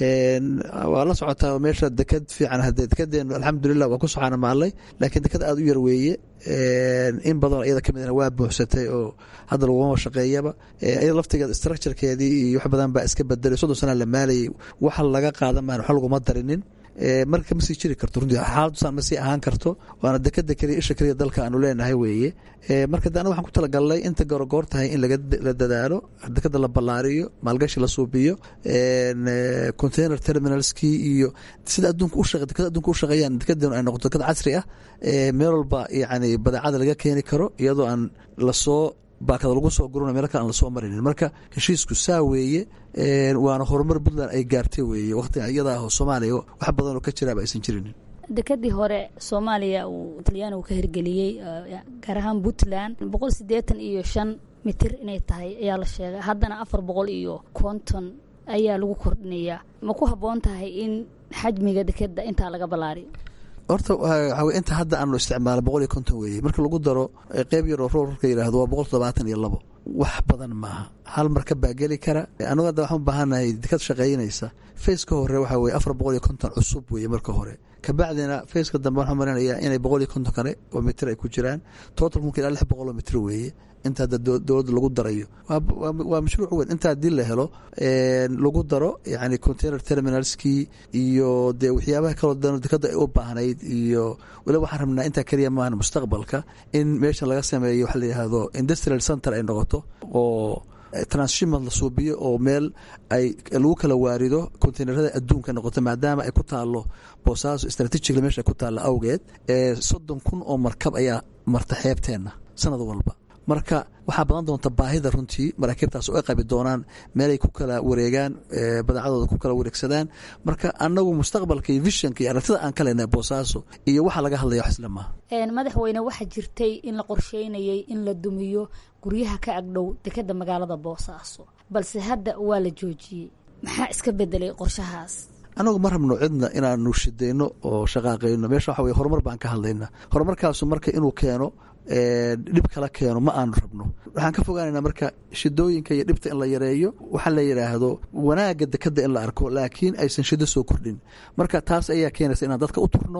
waa la socotaa meesha deked fiican hadee dekedeenu alxamdulilah waa ku soxaana maallay laakiin deked aada u yar weeye in badanoo iyada ka midna waa buuxsatay oo hadda laguma shaqeeyaba iyada laftigeeda structurekeedii iyo wax badan baa iska bedelay soddon sana la maalayay waxa laga qaadan maan wax laguma darinin marka ma sii jiri karto runtii xaaladusaan ma sii ahaan karto waana dekeda keliya isha keliya dalka aanu leenahay weeye marka de anaga waxaan ku talagalnay inta gorogoor tahay in la dadaalo dekeda la ballaariyo maalgashi la suubiyo container terminalskii iyo sida adduunka ushaqe dekeda adduunka u shaqeeyaan dekedeenu ay noqoto deked casri ah meel walba yacni badeecada laga keeni karo iyadoo aan lasoo baakada lagu soo guruna meel kale aan lasoo marinin marka heshiisku saa weeye waana horumar puntland ay gaartay weeye waqtiga iyada ah oo soomaaliya wax badanoo ka jiraaba aysan jirinin dekadii hore soomaaliya uu talyaanigu ka hirgeliyey gaar ahaan puntland boqol siddeetan iyo shan mitir inay tahay ayaa la sheegay haddana afar boqol iyo konton ayaa lagu kordhinayaa ma ku habboon tahay in xajmiga dekeda intaa laga ballaariyo horta waxaa inta hadda aanu isticmaala boqol iyo konton weeye marka lagu daro qeyb yaroo roorka yidhaahdo waa boqol toddobaatan iyo labo wax badan maaha hal marka baa geli kara anugu hadda waxaan u baahannahay dekad shaqaynaysa faceka hore waxaa weye afar boqol iyo konton cusub weeye marka hore kabacdina faceka dambe waxaan marinayaa inay boqol iyo konton kale oo mitir ay ku jiraan total kunka ilaa lix boqol oo mitir weeye inta hadda dowladda lagu darayo waa mashruuc weyn inta haddii la helo lagu daro yani container terminalskii iyo dee waxyaabaha kaloo dan dekada ay u baahnayd iyo waliba waxaan rabnaa intaa keliya maahan mustaqbalka in meesha laga sameeyo waxa la yidhaahdo industrial center ay noqoto oo transshipment la suubiyo oo meel ay lagu kala waarido containerada adduunka noqoto maadaama ay ku taalo boosaaso strategically meesha ay ku taalo awgeed soddon kun oo markab ayaa marta xeebteenna sanad walba marka waxaa badan doonta baahida runtii maraakiibtaas oo ay qabi doonaan meelay ku kala wareegaan badeecadooda ku kala wareegsadaan marka anagu mustaqbalka iyo visionka iyo aragtida aan ka leenahay boosaaso iyo waxa laga hadlaya wax isla maaha madaxweyne waxaa jirtay in la qorsheynayay in la dumiyo guryaha ka agdhow dekeda magaalada boosaaso balse hadda waa la joojiyey maxaa iska bedelay qorshahaas anagu ma rabno cidna inaanu shidayno oo shaqaaqayno meesha waxa weye horumar baan ka hadlayna horumarkaasu marka inuu keeno dhib kala keeno ma aanu rabno waxaan ka fogaanaynaa marka shidooyinka iyo dhibta in la yareeyo waxaa la yidhaahdo wanaagga dekeda in la arko laakiin aysan shido soo kordhin marka taas ayaa keenaysa inaan dadka u turno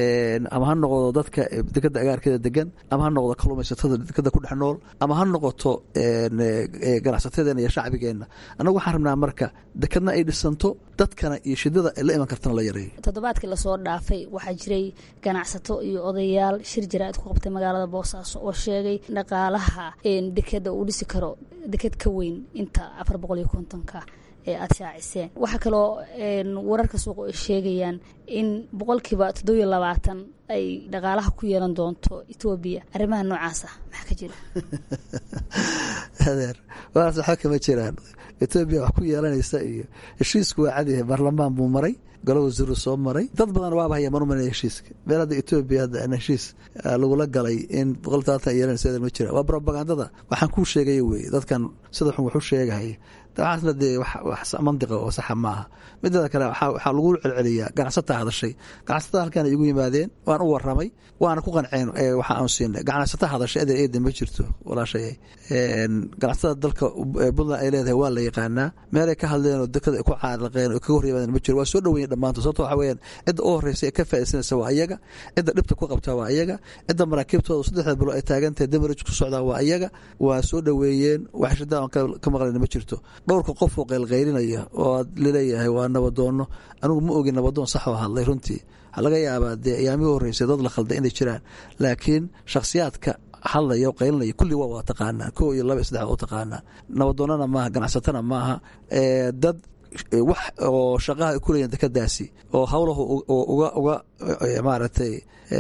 ama ha noqdo dadka dekeda agaarkeeda degan ama ha noqdo kalluumaysatada dekeda ku dhex nool ama ha noqoto ganacsatadeena iyo shacbigeenna annagu waxaan rabnaa marka dekedna ay dhisanto dadkana iyo shidada la iman kartana la yareeyo toddobaadkii lasoo dhaafay waxaa jiray ganacsato iyo odayaal shir jaraa'id ku qabtay magaalada boosaaso oo sheegay dhaqaalaha dekeda uu dhisi karo deked ka weyn inta afar boqol iyo kontonka ee aada shaaciseen waxaa kaloo wararka suuqa ay sheegayaan in boqolkiiba toddobiyo labaatan ay dhaqaalaha ku yeelan doonto etoobiya arrimaha noocaas ah maxaa ka jira adeer waas waxba kama jiraan etoobiya wax ku yeelanaysa iyo heshiisku waa cadyahay baarlamaan buu maray golo wasiiru soo maray dad badan waaba haya manumanaya heshiiska meel hadda etoobiya hadda aan heshiis lagula galay in boqol taatan yeelanaysa ma jira waa propagandada waxaan kuu sheegaya weeye dadkan sida xun wax u sheegahaya waxaasna dee wax mandiqa oo saxa maaha mideeda kale waxaa lagu celceliyaa ganacsataa hadashay ganacsatada halkan igu yimaadeen waan u waramay waana ku qanceen waxa aan siinay ganacsata hadashay adeer eeda ma jirto walaashay ganacsatada dalka puntland ay leedahay waa la yaqaanaa meelay ka hadleen oo dekada ay ku caaraqeen oo kaga hor yimaadeen ma jiro waa soo dhoweyen dhammaantood sababto waxa weyaan cidda u horreysa ee ka faaidsanaysa waa iyaga cidda dhibta ku qabtaa waa iyaga cidda maraakiibtooda saddexda bilo ay taagantahay damaraj ku socdaa waa iyaga waa soo dhoweeyeen wax shidaan ka maqlayn ma jirto dhowrka qof oo qaylqaylinaya oo aad laleeyahay waa nabadoono anigu ma ogin nabadoon sax oo hadlay runtii waxaa laga yaabaa dee ayaamihii horreysay dad la khalday inay jiraan laakiin shakhsiyaadka hadlaya o qaylinaya kulli waa wada taqaanaa ko iyo laba iyo saddex waa u taqaanaa nabadoonana maaha ganacsatana maaha dad wax oo shaqaha ay ku leeyihin dekadaasi oo howlahu uga uga maaragtay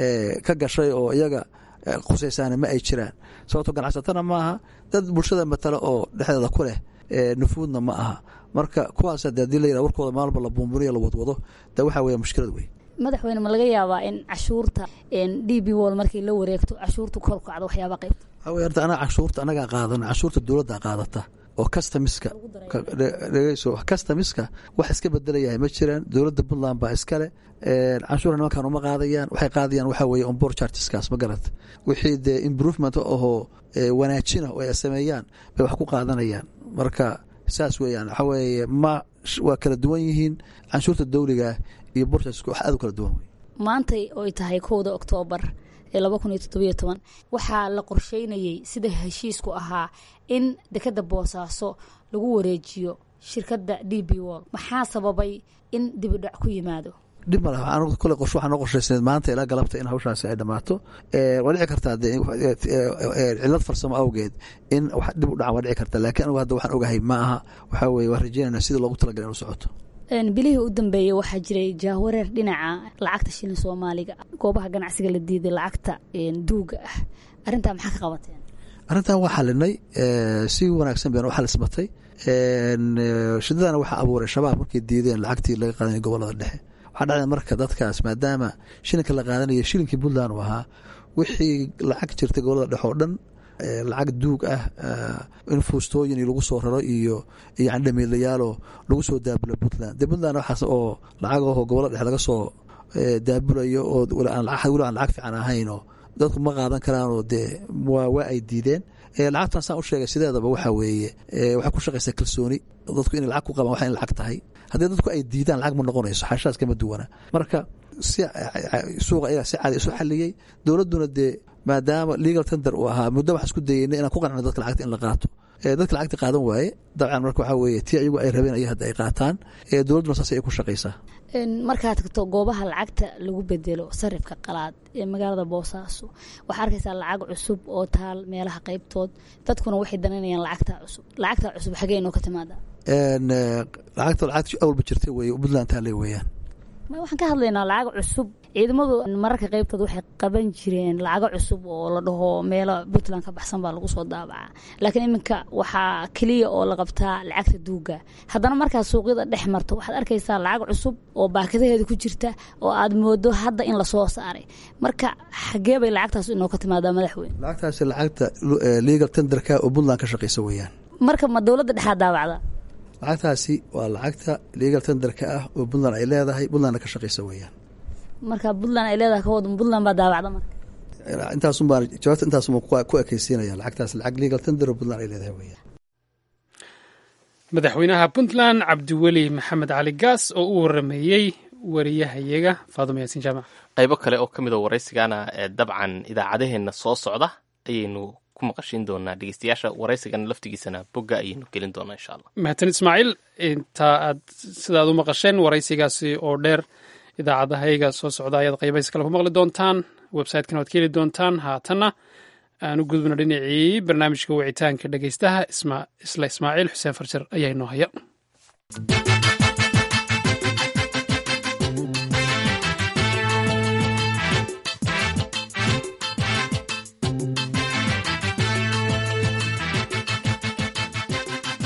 ka gashay oo iyaga khusaysaana ma ay jiraan sababto ganacsatana maaha dad bulshada matala oo dhexdeeda ku leh nufuudna ma aha marka kuwaas de hadii la yirah warkooda maalba la buunbuniyo la wadwado de waxaa weya mushkilad wey madaxweyne ma laga yaabaa in cashuurta d b wol markii la wareegto cashuurta kor kacdo waxyaaba qaybta waxaa wey horta anaga cashuurta anagaa qaadana cashuurta dowladda qaadata oo kastamiska dhegeyso kastamiska wax iska bedelayahay ma jiraan dowladda puntland baa iskale canshuura nimankan uma qaadayaan waxay qaadayaan waxaa weeye onboard chargeskaas ma garat wixii dee improvement ahoo wanaajina oo ay sameeyaan bay wax ku qaadanayaan marka saas weeyaan waxaa weeye ma waa kala duwan yihiin canshuurta dawliga iyo borchargeska wax aad u kala duwan wey maantay oy tahay kowda oktoobar ee laba kun iyo toddobiyo toban waxaa la qorsheynayey sida heshiisku ahaa in dekadda boosaaso lagu wareejiyo shirkadda d b wol maxaa sababay in dibidhac ku yimaado dhib ma laha kole qorshe waxaa noo qorshaysneed maanta ilaa galabta in hawshaasi ay dhammaato waa dhici kartaa de cilad farsamo awgeed in wax dhib u dhacan waa dhici karta laakiin anigu hadda waxaan ogahay ma aha waxaa weye waan rajeynayna sidii loogu talagalay inu socoto bilihii u dambeeyey waxaa jiray jaawareer dhinaca lacagta shilin soomaaliga goobaha ganacsiga la diiday lacagta duuga ah arrintaa maxaa ka qabateen arrintan waa xalinay si wanaagsan bayna u xalismatay shidadana waxaa abuuray shabaab markay diideen lacagtii laga qaadanaya gobolada dhexe waxaa dhacday marka dadkaas maadaama shilinka la qaadanaya shilinkii puntland uu ahaa wixii lacag jirtay gobolada dhexe oo dhan lacag duug ah in fuustooyin lagu soo raro iyo yani dhamiilayaaloo lagu soo daabulo puntland de puntland waxaas oo lacagaho gobolada dhexe laga soo daabulayo oo weli aan lacag fiican ahaynoo dadku ma qaadan karaanoo dee waa ay diideen lacagtan saan u sheegay sideedaba waxaa weeye waxay ku shaqaysaa kalsooni dadku inay lacag ku qabaan waxa in lacag tahay haddii dadku ay diidaan lacag ma noqonayso xashaas kama duwana marka si suuqa ayaga si caadi isu xaliyey dowladduna dee maadaama legal tender uu ahaa muddo waxaan isku dayeyna inaan ku qancino dadka lacagta in la qaato dadka lacagta qaadan waaye dabcan marka waxaa weeye tii ayagu ay rabeen ay hadda ay qaataan dowladduna saas ay ku shaqaysaa markaad tagto goobaha lacagta lagu bedelo sarifka qalaad ee magaalada boosaaso waxaa arkaysaa lacag cusub oo taal meelaha qaybtood dadkuna waxay danaynayaan lacagta cusub lacagta cusub xagee inoo ka timaada lacagta lacagta awalba jirta weeye puntland taale weeyaan waxaan ka hadlaynaa lacag cusub ciidamadu mararka qaybtood waxay qaban jireen lacago cusub oo la dhaho meelo puntland ka baxsan baa lagu soo daabacaa laakiin iminka waxaa keliya oo la qabtaa lacagta duuga haddana markaad suuqyada dhex marto waxaad arkaysaa lacag cusub oo baakadaheeda ku jirta oo aad moodo hadda in lasoo saaray marka xagee bay lacagtaas inoo ka timaadaa madaxweyne lacagtaasi lacagta legal tenderka oo puntland ka shaqaysa weeyaan marka ma dowladda dhexaad daabacda lacagtaasi waa lacagta legal tenderka ah oo puntland ay leedahay puntlandna ka shaqaysa weeyaan marka puntland ay leedahay ka wadan puntland baa daawacda marka intaasun baan jawaabta intaasun baan ku ekeysiinaya lacagtaas lacag legal tender oo puntland ay leedahay weeyaan madaxweynaha puntland cabdiweli maxamed cali gaas oo u warameeyey wariyahayaga faaduma yaasiin jaamac qaybo kale oo ka mid oo waraysigana ee dabcan idaacadaheenna soo socda ayaynu ku maqashin doonaa dhegeystayaasha waraysigana laftigiisana bogga ayaynu gelin doonaa insha allah mahadsan ismaaciil intaa aad sidaad u maqasheen waraysigaasi oo dheer idaacadahayaga soo socda ayaad qaybays kale ku maqli doontaan website-kana waad ka heli doontaan haatanna aan u gudubno dhinacii barnaamijka wicitaanka dhegeystaha isla ismaaciil xuseen farjar ayaa inoo haya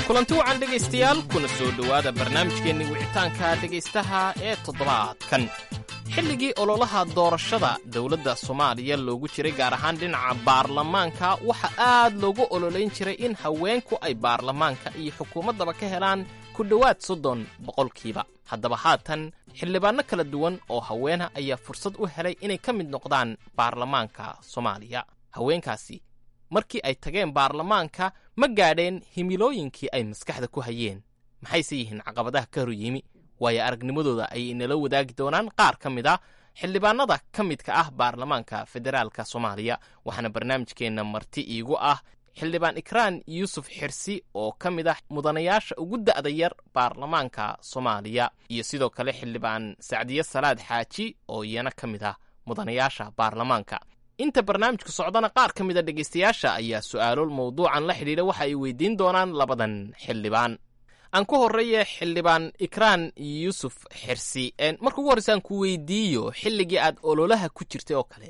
kulanti wacan dhegaystayaal kuna soo dhowaada barnaamijkeenni wicitaanka dhegaystaha ee toddobaadkan xilligii ololaha doorashada dowladda soomaaliya loogu jiray gaar ahaan dhinaca baarlamaanka waxa aad loogu ololayn jiray in haweenku ay baarlamaanka iyo xukuumaddaba ka helaan ku dhowaad soddon boqolkiiba haddaba haatan xildhibaanno kala duwan oo haweena ayaa fursad u helay inay ka mid noqdaan baarlamaanka soomaaliya haweenkaasi markii ay tageen baarlamaanka ma gaadheen himilooyinkii ay maskaxda ku hayeen maxayse yihiin caqabadaha ka hor yimi waayo aragnimadooda ayay inala wadaagi doonaan qaar ka mid a xildhibaanada ka midka ah baarlamaanka federaalka soomaaliya waxaana barnaamijkeenna marti iigu ah xildhibaan ikraan yuusuf xirsi oo ka mid ah mudanayaasha ugu da'da yar baarlamaanka soomaaliya iyo sidoo kale xildhibaan sacdiye salaad xaaji oo iyana ka mid ah mudanayaasha baarlamaanka inta barnaamijku socdana qaar ka mid a dhegaystayaasha ayaa su'aalo mawduucan la xidhiidha waxa ay weydiin doonaan labadan xildhibaan aan ku horreeye xildhibaan ikraan yuusuf xirsi marka ugu horreysa aan ku weydiiyo xilligii aad ololaha ku jirtay oo kale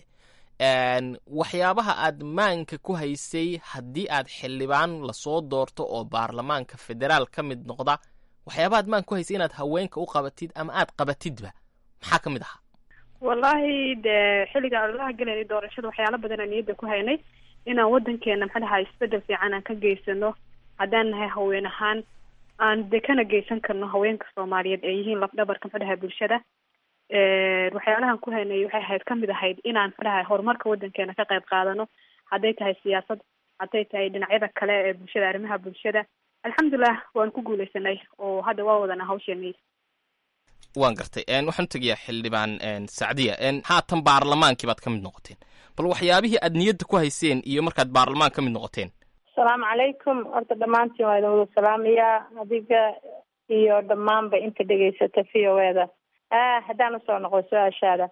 waxyaabaha aad maanka ku haysay haddii aad xildhibaan lasoo doorto oo baarlamaanka federaal ka mid noqda waxyaabaha aad maanka ku haysay inaad haweenka u qabatid ama aad qabatidba maxaa ka mid ahaa wallahi dee xilliga ololaha gelaynay doorashada waxyaalo badan aan niyadda ku haynay inaan wadankeena maxaa dhahaa isbedel fiican aan ka geysano haddaan nahay haween ahaan aan de kana geysan karno haweenka soomaaliyeed ee yihiin lafdhabarka maxaa dhahaa bulshada waxyaalahan ku haynay waxay ahayd kamid ahayd inaan maxaa dhahay horumarka wadankeena ka qayb qaadano hadday tahay siyaasad hadday tahay dhinacyada kale ee bulshada arrimaha bulshada alxamdulilah waan ku guuleysanay oo hadda waa wadana hawsheeni waan gartay waxaan tegayaa xildhibaan sacdiya haatan baarlamaankii baad ka mid noqoteen bal waxyaabihii aad niyadda ku hayseen iyo markaad baarlamaan ka mid noqoteen asalaamu calaykum horta dhammaantiin waa idin wada salaamayaa adiga iyo dhammaanba inta dhegaysata v o eda haddaan usoo noqo su-aashaada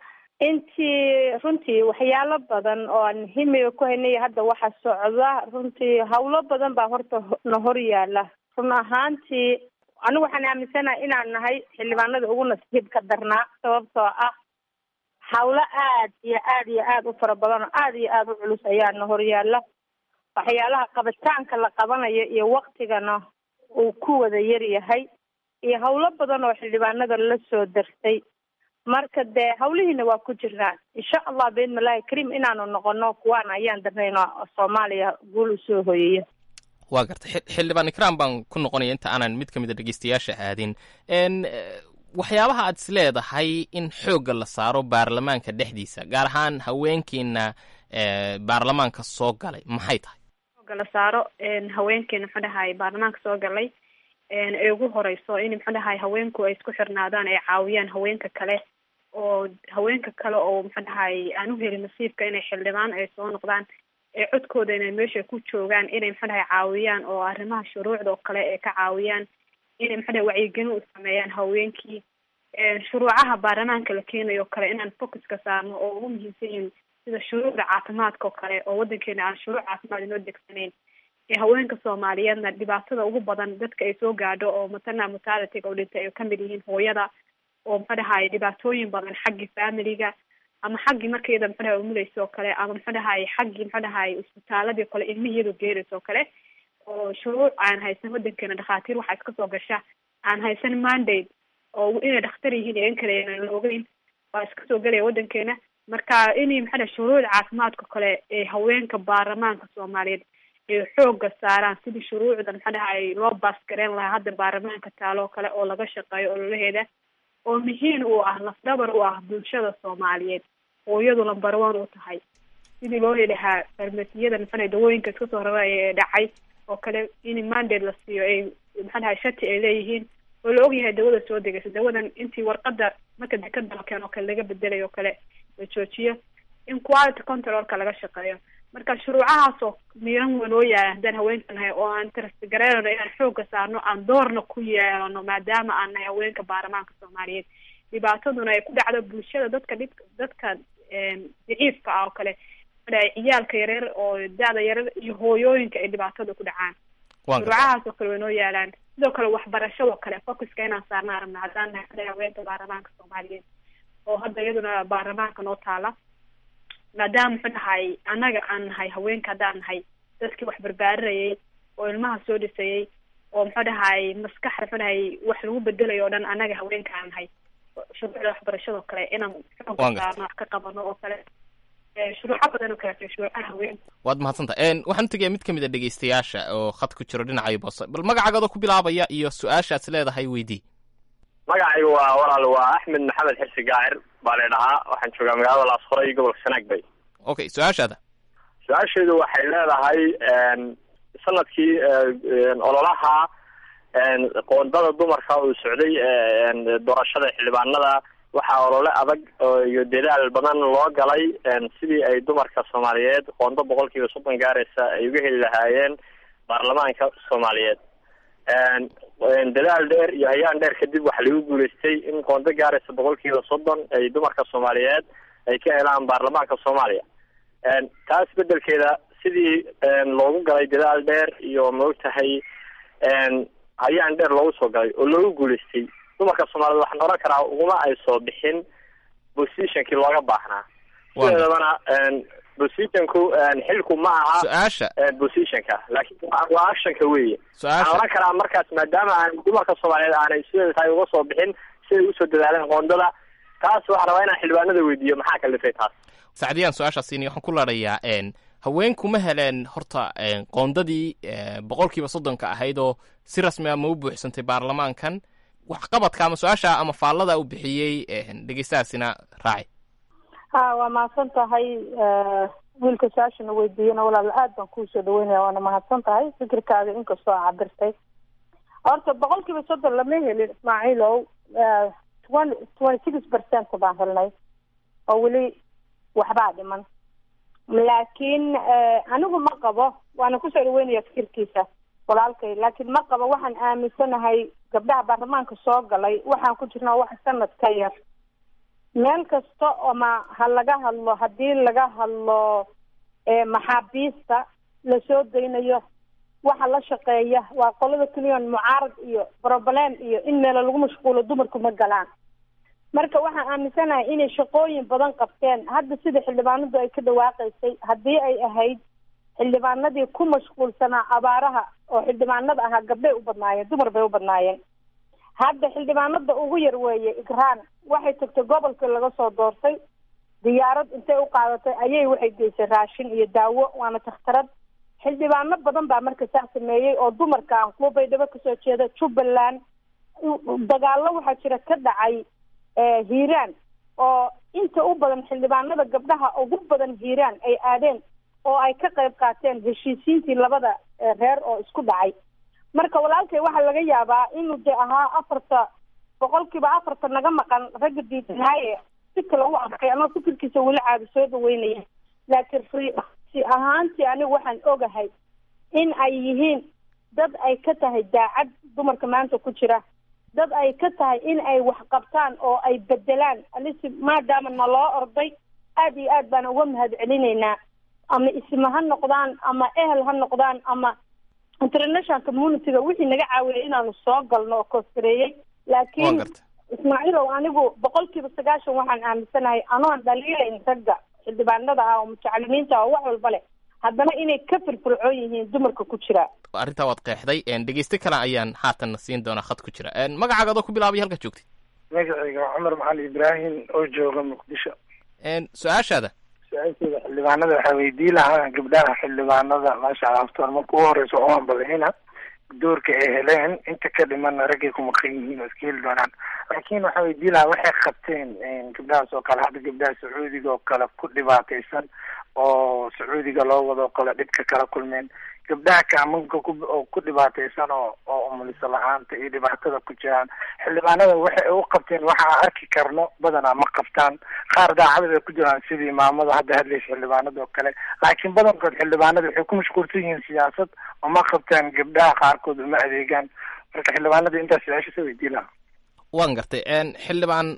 intii runtii waxyaalo badan oo aan himiga ku haynay hadda waxa socda runtii hawlo badan baa horta na hor yaala run ahaantii anigu waxaan aaminsanahay inaan nahay xildhibaanada ugu nasiibka darnaa sababtoo ah hawlo aad iyo aad iyo aad u fara badan oo aad iyo aad u culus ayaana horyaala waxyaalaha qabitaanka la qabanayo iyo waktigana uu ku wada yar yahay iyo hawlo badan oo xildhibaanada la soo dartay marka dee hawlihiina waa ku jirnaa insha allah biidnillahi kariim inaanu noqono kuwaan ayaan darnayno soomaaliya guul usoo hoyaya waa gartay xildhibaan ikraan baan ku noqonaya inta aanan mid ka mid a dhegeystayaasha aadin waxyaabaha aad is leedahay in xoogga la saaro baarlamaanka dhexdiisa gaar ahaan haweenkiina baarlamaanka soo galay maxay tahay xoogga la saaro haweenkeena muxuu dhahay baarlamaanka soo galay ee ugu horeyso in muxuu dhahay haweenku ay isku xirnaadaan ay caawiyaan haweenka kale oo haweenka kale oo muxuu dhahay aan u helin nasiibka inay xildhibaan ay soo noqdaan ee codkooda inay meesha ku joogaan inay muxuu dhahay caawiyaan oo arrimaha shuruucda oo kale ay ka caawiyaan inay muxuu dhahay wacyigelin u sameeyaan haweenkii shuruucaha baarlamaanka la keenayo kale inaan focuska saarno oo ugu muhiimsan yihiin sida shuruucda caafimaadka oo kale oo wadankeena aan shuruuc caafimaad inoo degsanayn ee haweenka soomaaliyeedna dhibaatada ugu badan dadka ay soo gaadho oo maternal mortality oo dhintay ay kamid yihiin hooyada oo muxuu dhahay dhibaatooyin badan xaggii familiga ama xaggii markayada muxuu dhahay umuleysa oo kale ama muxuu dhahay xaggii muxuu dhahay isbitaaladii o kale ilmihii iyadoo geeraysa oo kale oo shuruuc aan haysan wadankeena dhakhaatiir waxaa iska soo gasha aan haysan mandate oo inay dhakhtar yihiin iyo in kale aan la ogeyn waa iska soo gelaya wadankeena marka inay maxaa dhahay shuruucda caafimaadka kale ee haweenka baarlamaanka soomaaliyeed ay xooga saaraan sidii shuruucda maxaa dhahay loo baasgareyn lahaa hadda baarlamaanka taalo kale oo laga shaqeeyo ololaheeda oo muhiim u ah lafdhabar u ah bulshada soomaaliyeed oo iyadu lambar one u tahay sidii loo yidhahaa farmasiyada maxaa dawooyinka iska soo rara ee dhacay oo kale in mandate la siiyo ay maxaa dhahay shati ay leeyihiin oo la ogyahay dawada soo degaysa dawadan intii warqada marka dekada la keeno oo kale laga bedelayo oo kale la joojiyo in quality controlka laga shaqeeyo marka shuruucahaasoo miiran weyn oo yaala haddaan haweenka nahay oo aan trust gareynano inaan xooga saarno aan doorna ku yeelano maadaama aan nahay haweenka baarlamaanka soomaaliyeed dhibaataduna ay ku dhacdo bulshada dadka dhib dadka daciifka ah oo kale madhahay ciyaalka yareer oo da-da yareer iyo hooyooyinka ay dhibaatada ku dhacaan shuruucahaas oo kale way noo yaalaan sidoo kale waxbarashadoo kale focuska inaan saarna arabna haddaan nahay madhahay haweenka baarlamaanka soomaaliyeed oo hadda iyaduna baarlamaanka noo taala maadaama muxuu dhahay annaga aan nahay haweenka haddaan nahay dadkii wax barbaarinayay oo ilmaha soo dhisayay oo muxuu dhahay maskax muxuu dhahay wax lagu bedelayo o dhan anaga haweenka aan nahay shuruucda waxbarashadoo kale inaan xoogga saarno wax ka qabano oo kale shuruuco badan oo kale shuruucaha haweenka waad mahadsanta waxaan tegaya mid ka mid a dhegeystayaasha oo khad ku jiro dhinacayo boose bal magacaagoodoo ku bilaabaya iyo su-aashaas leedahay weydii magacaygu waa walaal waa axmed maxamed xirsi gaacir baa la dhahaa waxaan joogaa magaalada laasqoray gobolka sanaag bay okay su-aashaada su-aasheedu waxay leedahay sanadkii ololaha qoondada dumarka uu socday doorashada xildhibaanada waxaa olole adag iyo dadaal badan loo galay sidii ay dumarka soomaaliyeed qoondo boqol kiiba soddon gaaraysa ay uga heli lahaayeen baarlamaanka soomaaliyeed dadaal dheer iyo hayaan dheer kadib waxaa lagu guuleystay in qoondo gaaraysa boqol kiiba soddon ay dumarka soomaaliyeed ay ka helaan baarlamaanka soomaaliya taas bedelkeeda sidii loogu galay dadaal dheer iyo maogtahay hayaan dheer loogu soo galay oo loogu guuleystay dumarka soomaaliyed waxaan oran karaa uguma ay soo bixin positionkii looga baahnaa sideedabana positionku xilku ma aha su-aasha positionka laakiin waa actionka weeye waxaan oran karaa markaas maadaama aan dumarka soomaaliyeed aanay sideeda tahay uga soo bixin siday usoo dadaaleen qoondada taas waxaan rabaa inaan xildhibaanada weydiiyo maxaa kalifay taas sacdiyaan su-aashaas siiniy waxaan ku laadhayaa haweenku ma heleen horta qoondadii boqolkiiba soddonka ahayd oo si rasmi a ma u buuxsantay baarlamaankan waxqabadka ama su-aasha ama faallada uu bixiyey dhegeystahaasina raaci ha waa mahadsan tahay wiilka su-aashana weydiiyana walaal aad baan kuusoo dhaweynaya waana mahadsan tahay fikirkaaga inkastoo a cabirtay horta boqol kiiba soddon lama helin ismaaciilow twenty twenty six percent baan helnay oo weli waxbaa dhiman laakiin anigu ma qabo waana kusoo dhaweynaya fikirkiisa walaalkay laakiin ma qabo waxaan aaminsanahay gabdhaha baarlamaanka soo galay waxaan ku jirnaa wax sanad ka yar meel kasta ama ha laga hadlo haddii laga hadlo maxaabiista lasoo daynayo waxa la shaqeeya waa qolada keliyon mucaarad iyo broblem iyo in meelo lagu mashquulo dumarku ma galaan marka waxaan aaminsanahay inay shaqooyin badan qabteen hadda sida xildhibaanadu ay ka dhawaaqaysay haddii ay ahayd xildhibaanadii ku mashquulsanaa abaaraha oo xildhibaanada ahaa gabdhay u badnaayeen dumar bay u badnaayeen hadda xildhibaanada ugu yar weeye igraan waxay tagtay gobolkii laga soo doortay diyaarad intay u qaadatay ayay waxay geysay raashin iyo daawo waana takhtarad xildhibaano badan baa marka saa sameeyey oo dumarka aan kuwa baydhabo kasoo jeeda jubbaland dagaallo waxaa jira ka dhacay hiiraan oo inta u badan xildhibaanada gabdhaha ugu badan hiiraan ay aadeen oo ay ka qayb qaateen heshiisiintii labada reer oo isku dhacay marka walaalkay waxaa laga yaabaa inuu de ahaa afarta boqolkiiba afarta naga maqan ragga diidnaaye si kale u arkay ama fikirkiisa weli caadi soo dhaweynaya laakiin rsi ahaantii anigu waxaan ogahay in ay yihiin dad ay ka tahay daacad dumarka maanta ku jira dad ay ka tahay in ay wax qabtaan oo ay bedelaan alisi maadaama naloo orday aad iyo aad baan uga mahad celinaynaa ama isma ha noqdaan ama ehel ha noqdaan ama international communityga wixii naga caawiyay inaanu soo galno oo kooskareeyey laakiin ismaaciilow anigu boqol kiiba sagaashan waxaan aaminsanahay anoon dhaliilayn ragga xildhibaanada ah oo mutacalimiinta ah oo wax walba leh haddana inay ka firfircoon yihiin dumarka ku jira arrintaa waad qeexday dhegeyste kale ayaan haatanna siin doonaa khad ku jira magacaaga adoo ku bilaabay halka joogtay magacayga waa cumar macali ibraahim oo jooga muqdisho su-aashaada su-aasheeda xildhibaanada waxaa weydii lahaa gabdhaha xildhibaanada maasha allah aftoor marka ugu horeysa oo aan badayna doorka ay heleen inta ka dhimana raggay ku maqan yihiin oo iska heli doonaan laakiin waxaa weydii lahaa waxay qabteen gabdhahaas oo kale hadda gabdhaha sacuudiga oo kale ku dhibaataysan oo sacuudiga loo wado kale dhibka kala kulmeen gabdhaha kaamanka ku oo ku dhibaataysan oo oo umuliso la-aanta iyo dhibaatada ku jiraan xildhibaanada waxay u qabteen waxa aan arki karno badanaa ma qabtaan qaar daacada bay ku jiraan sidii maamada hadda hadlaysa xildhibaanada oo kale laakiin badankood xildhibaanada waxay ku mashquulsan yihiin siyaasad oo ma qabtaan gabdhaha qaarkood uma adeegaan marka xildhibaanada intaas su-aasha soo weydii lahaa waan gartay xildhibaan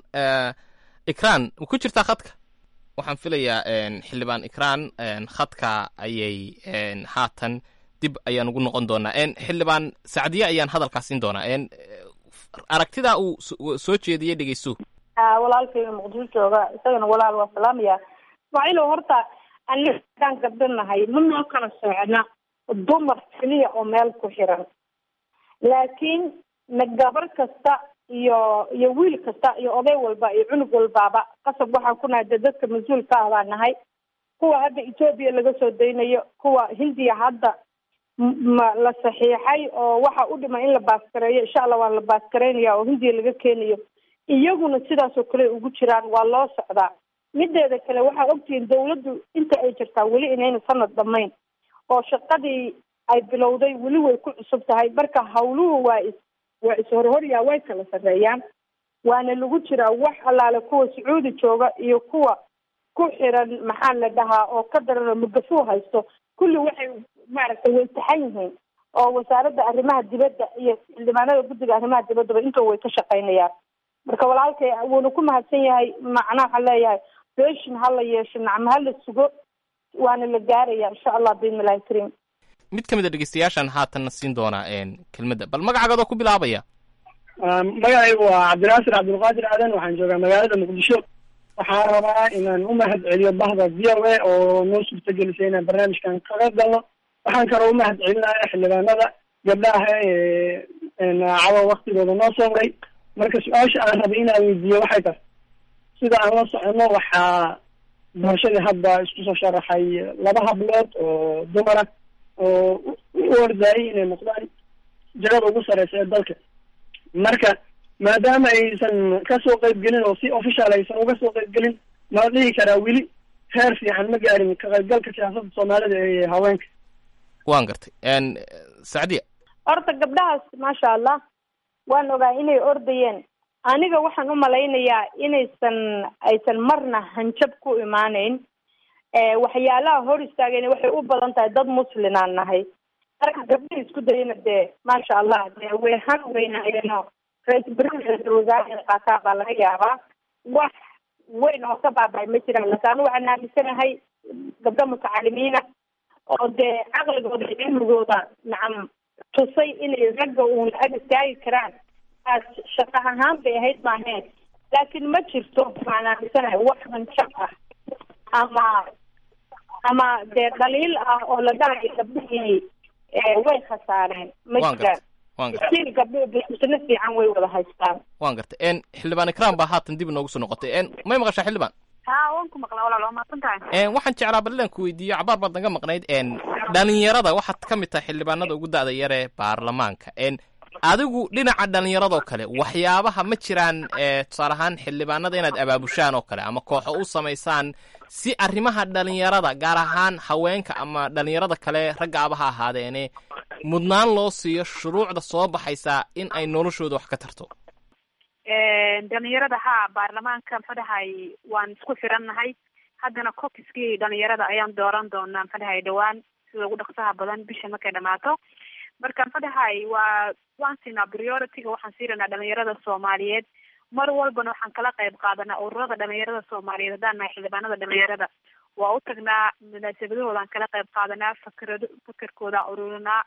ikraan ma ku jirtaa khadka waxaan filayaa xildhibaan ikraan khadka ayay haatan dib ayaan ugu noqon doonaa xildhibaan sacdiye ayaan hadalkaas siin doonaa aragtidaa uu soo jeediyey dhegeyso walaalkayga muqdisho jooga isagana walaal waa salaamaya ismaaciilow horta aniga hadaan gabdho nahay ma noo kala socna dumar keliya oo meel ku xiran laakiin na gabar kasta iyo iyo wiil kasta iyo oday walba iyo cunug walbaaba qasab waxaan ku nahay dee dadka mas-uulka ah baan nahay kuwa hadda etoobiya laga soo daynayo kuwa hindiya hadda ma la saxiixay oo waxa u dhiman in la baaskareeyo insha allah waa la baaskareynaya oo hindiya laga keenayo iyaguna sidaas oo kale ugu jiraan waa loo socdaa mideeda kale waxaa ogtihiin dawladdu inta ay jirtaa weli inayna sanad dhamayn oo shaqadii ay bilowday weli way ku cusub tahay marka hawluhu waa is waa is-horhoryaa way kala sarreeyaan waana lagu jiraa wax allaale kuwa sacuudi jooga iyo kuwa ku xiran maxaa la dhahaa oo ka daran oo mugafuu haysto kulli waxay maaragtay way taxan yihiin oo wasaaradda arrimaha dibadda iyo xildhibaanada guddiga arrimaha dibaddaba inta way ka shaqaynayaan marka walaalkay wuuna ku mahadsan yahay macnaha waxaan leeyahay beeshin ha la yeesho nacmo ha la sugo waana la gaaraya insha allah biidnillahi kariim mid ka mid a dhegeystayaashan haatanna siin doonaa kelmadda bal magacaagood oo ku bilaabaya magacaygu waa cabdinaasir cabdulqaadir aadan waxaan joogaa magaalada muqdisho waxaan rabaa inaan u mahad celiyo bahda v o a oo noo suurtagelisay inaan barnaamijkan kaga galno waxaan kaloo u mahad celinaya xildhibaanada gabdhaha ee cawa waktigooda noo sooray marka su-aasha aan rabay inaan weydiiyo waxay tahay sida aan la socono waxaa doorashadii hadda isku soo sharaxay laba hablood oo dumar ah oo u ordayay inay noqdaan jagada ugu sareysa ee dalka marka maadaama aysan kasoo qayb gelin oo si official aysan uga soo qayb gelin mala dhihi karaa weli heer fiican ma gaarin ka qaybgalka siyaasadda soomaalida ee haweenka waan gartay sacdiya horta gabdhahaas maasha allah waan ogaa inay ordayeen aniga waxaan u malaynayaa inaysan aysan marna hanjab ku imaaneyn waxyaalaha hor istaageen waxay u badan tahay dad muslinaan nahay marka gabdhaha isku dayana dee maasha allah dee way han weynaayeenoo ra-isul bari ra-isul wasaare inay qaataan baa laga yaabaa wax weyn oo ka baabay ma jiraan laakiin anu waxaan aaminsanahay gabdho mutacalimiina oo dee caqligooda iyo cilmigooda nacam tusay inay ragga uun ag istaagi karaan aas shaqo ahaan bay ahayd maaheen laakiin ma jirto waxaan aaminsanahay wax hanjab ah ama ama dee dhaliil ah oo la dhalayo gabdhihii way khasaareen ma jiraan stiil gabdho bisna fiican way wada haystaan waan gartay xildhibaan ikram baa haatan dib inoogu soo noqotay may maqashaa xildhibaan ha waan ku maqlaa walaal waa mahadsan tahay waxaan jeclaa bal inaan ku weydiiyo cabaar baad naga maqnayd dhalinyarada waxaad ka mid tahay xildhibaanada ugu da-da yare baarlamaanka adigu dhinaca dhalinyaradoo kale waxyaabaha ma jiraan tusaale ahaan xildhibaanada inaad abaabushaan oo kale ama kooxo u samaysaan si arrimaha dhalinyarada gaar ahaan haweenka ama dhalinyarada kale raggaaba ha ahaadeene mudnaan loo siiyo shuruucda soo baxaysa in ay noloshooda wax ka tarto dhalinyarada ha baarlamaanka muxuu dhahay waan isku xirannahay haddana cokiskii dhalinyarada ayaan dooran doonaa muxuu dhahay dhawaan sida ugu dhaqsaha badan bisha markay dhamaato marka muxuu dhahay waa waan siinaa priority-ga waxaan siiranaa dhalinyarada soomaaliyeed mar walbana waxaan kala qayb qaadanaa ururada dhalinyarada soomaaliyeed haddaan nahay xildhibaanada dhalinyarada waa u tagnaa munaasabadahoodaan kala qayb qaadanaa fakrado fakerkoodaan ururinaa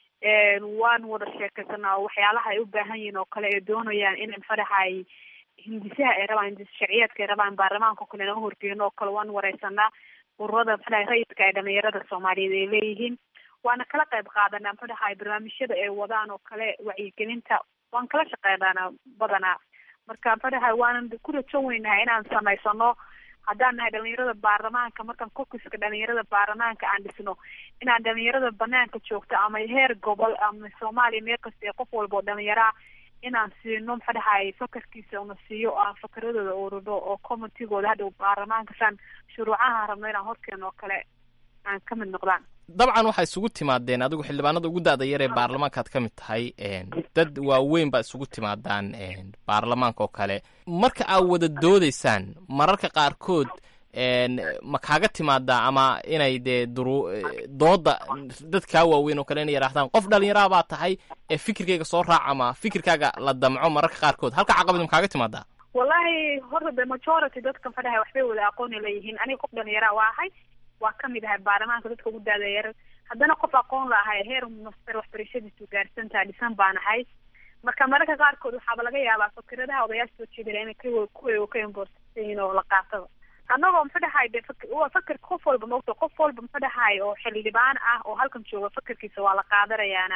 waan wada sheekaysanaa oo waxyaalaha ay u baahan yihiin oo kale ay doonayaan inay muxuu dhahay hindisaha ay rabaan hindis sharciyeedka ay rabaan baarlamaanka o kale naga horgeeno oo kale waan wareysanaa ururada muxuu dhahay rayidka ay dhalinyarada soomaaliyeed ay leeyihiin waana kala qayb qaadanaa muxuu dhahay barnaamijyada ay wadaan oo kale wacyigelinta waan kala shaqeynaana badanaa marka muxuu dhahay waanan ku rajon weynahay inaan samaysano haddaan nahay dhalinyarada baarlamaanka markaan kokiska dhalinyarada baarlamaanka aan dhisno inaan dhalinyarada banaanka joogto ama heer gobol ama soomaaliya meel kasta ee qof walba oo dhalinyaraa inaan siino muxuu dhahay fakarkiisa una siiyo aan fakaradooda ururo oo commitygooda hadhow baarlamaanka saan shuruucaha rabno inaan horkeeno oo kale aan ka mid noqdaan dabcan waxaa isugu timaadeen adigu xildhibaanada ugu da-da yar ee baarlamaankaad ka mid tahay dad waaweyn baa isugu timaadaan baarlamaanka oo kale marka aad wada doodaysaan mararka qaarkood ma kaaga timaadaa ama inay dee duru dooda dad kaa waaweyn oo kale inay yidhaahdaan qof dhalinyaraha baa tahay ee fikirkayga soo raac ama fikirkaaga la damco mararka qaarkood halka caqabad ma kaaga timaadaa wallahi horta the majority dadka muxuu dhahay waxbay wada aqooni leeyihiin aniga qof dhalinyara waa ahay waa kamid ahay baarlamaanka dadka ugu daadayar haddana qof aqoon la ahay heer master waxbarashadiisu gaarsan tahay dhisan baan ahay marka mararka qaarkood waxaaba laga yaabaa fakiradaha odayaasha soo jeedala inay kuwa ka imborsan yihiin oo la qaatada annagoo muxuu dhahay de waa fakir qof walba maogta qof walba muxuu dhahay oo xildhibaan ah oo halkan jooga fakarkiisa waa la qaadanayaana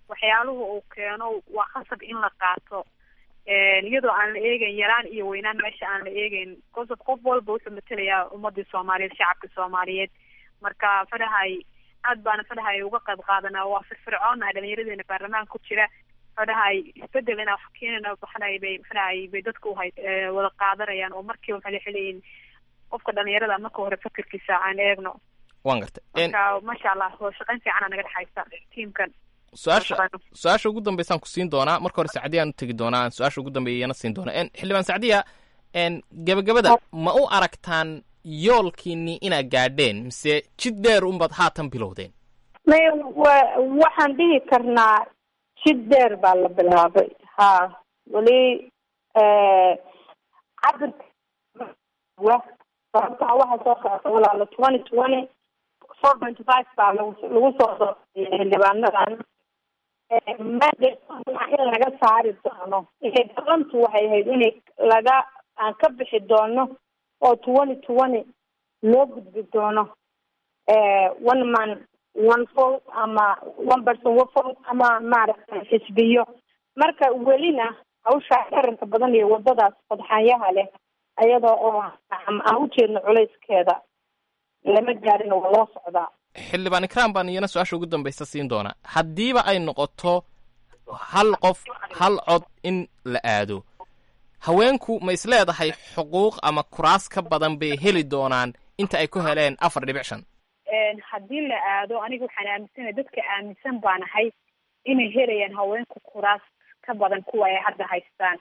waxyaaluhu uu keeno waa khasab in la qaato iyadoo aan la eegeyn yaraan iyo weynaan meesha aan la eegeyn qosob qof walba wuxuu matelayaa ummadii soomaaliyeed shacabka soomaaliyeed marka fadhahay aad baana fadhahay uga qayb qaadanaa waa firfircoona dhalinyaradeenna baarlamaanka ku jira fadhahay isbedel inaa wax keenana waxanahay bay maxanahay bay dadka uhay wada qaadanayaan oo markiiba waxay leeyihiin qofka dhalinyarada marka hore fakerkiisa aan eegno waan gartay marka maasha allah wada shaqayn fiicana naga dhexaysa tiimkan su-aasha su-aasha ugu dambeysaan ku siin doonaa marka hore sacdiya aan u tegi doonaa aan su-aasha ugu dambeeyana siin doonaa xildhibaan sacdiya gebagabada ma u aragtaan yoolkiini inaad gaadheen mise jid dheer unbaad haatan bilowdeen may wa waxaan dhihi karnaa jid dheer baa la bilaabay ha weli cabirka sababtaa waxaa soo socota walaalo twenty twenty four twenty five baa lagu lagu soo sooreeyay xildhibaanadan mandate in laga saari doono inay dalantu waxay ahayd inay laga aan ka bixi doono oo twenty twenty loo gudbi doono one man one vote ama one person one vote ama maaragtay xisbiyo marka welina hawshaa qaranka badan iyo wadadaas fadxaanyaha leh ayadoo oo aan ujeedno culayskeeda lama gaarin waa loo socdaa xildhibaan ikraan baan iyana su-aasha ugu dambaysa siin doonaa haddiiba ay noqoto hal qof hal cod in la aado haweenku ma is leedahay xuquuq ama kuraas ka badan bay heli doonaan inta ay ku heleen afar dhibic shan haddii la aado aniga waxaan aaminsanahay dadka aaminsan baan ahay inay helayaan haweenku kuraas ka badan kuwa ay hadda haystaan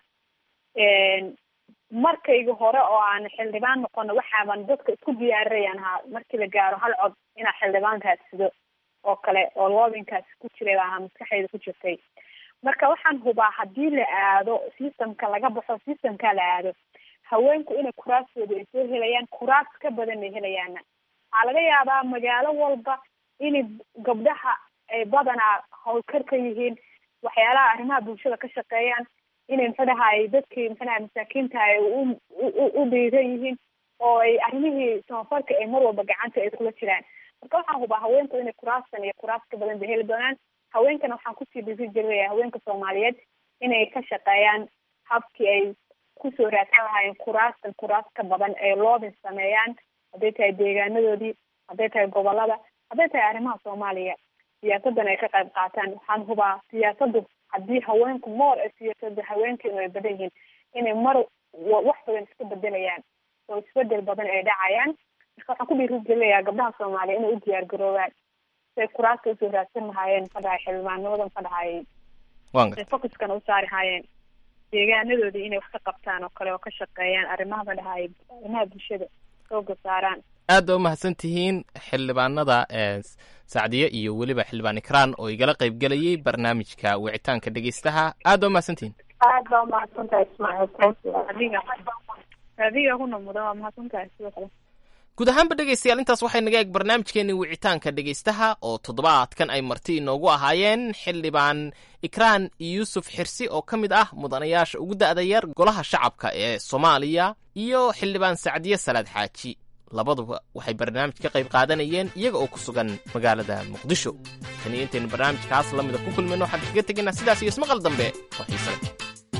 markayga hore oo aan xildhibaan noqono waxaaban dadka isku diyaarinayan ahaa markii la gaaro hal cod inaa xildhibaan raadsado oo kale oo loobinkaas ku jiray baa ahaa maskaxdayda ku jirtay marka waxaan hubaa haddii la aado systemka laga baxo systemka la aado haweenku inay kuraastooda ay soo helayaan kuraas ka badan ay helayaana waxaa laga yaabaa magaalo walba inay gabdhaha ay badanaa hawlkar ka yihiin waxyaalaha arrimaha bulshada ka shaqeeyaan inay maxadahay dadkii maxadaha masaakiinta ay u u dhiiran yihiin oo ay arrimihii tabafarka ay mar walba gacanta ay kula jiraan marka waxaan hubaa haweenku inay kuraastan iyo kuraas ka badan bay heli doonaan haweenkana waxaan kusii dhiri jirinaya haweenka soomaaliyeed inay ka shaqeeyaan habkii ay kusoo raadsan lahaayeen kuraastan kuraas ka badan ay loobin sameeyaan hadday tahay deegaanadoodii hadday tahay gobolada hadday tahay arrimaha soomaaliya siyaasadan ay ka qayb qaataan waxaan hubaa siyaasadu haddii haweenku moor ee siyaasada haweenkeenu ay badan yihiin inay mar wax badan iska bedelayaan oo isbedel badan ay dhacayaan marka waxaan ku dhiirigelinayaa gabdhaha soomaaliya inay u diyaar garoobaan si ay kuraasta usoo raadsan lahaayeen ka dhahay xildhibaannimadan ka dhahay focuskana u saari haayeen deegaanadoodii inay wax ka qabtaan oo kale oo ka shaqeeyaan arrimaha ka dhahay arrimaha bulshada xooga saaraan aad ba umahadsan tihiin xildhibaanada sacdiye iyo weliba xildhibaan ikraan oo igala qaybgelayay barnaamijka wicitaanka dhegeystaha aad ba umahadsan tihiin aad baa umahadsantahay ismaaciil adiga adiga kuna mudan waa mahadsantahay sidoo kale guud ahaanba dhegeystayaal intaas waxay naga eeg barnaamijkeenii wicitaanka dhegeystaha oo toddobaadkan ay marti inoogu ahaayeen xildhibaan ikraan yuusuf xirsi oo ka mid ah mudanayaasha ugu da'da yar golaha shacabka ee soomaaliya iyo xildhibaan sacdiye salaad xaaji labaduba waxay barnaamij ka qayb qaadanayeen iyaga oo ku sugan magaalada muqdisho tan iyo intaynu barnaamijkaas la mida ku kulmayno waxaan kaga tegaynaa sidaas iyo ismaqal dambe oo xiise leh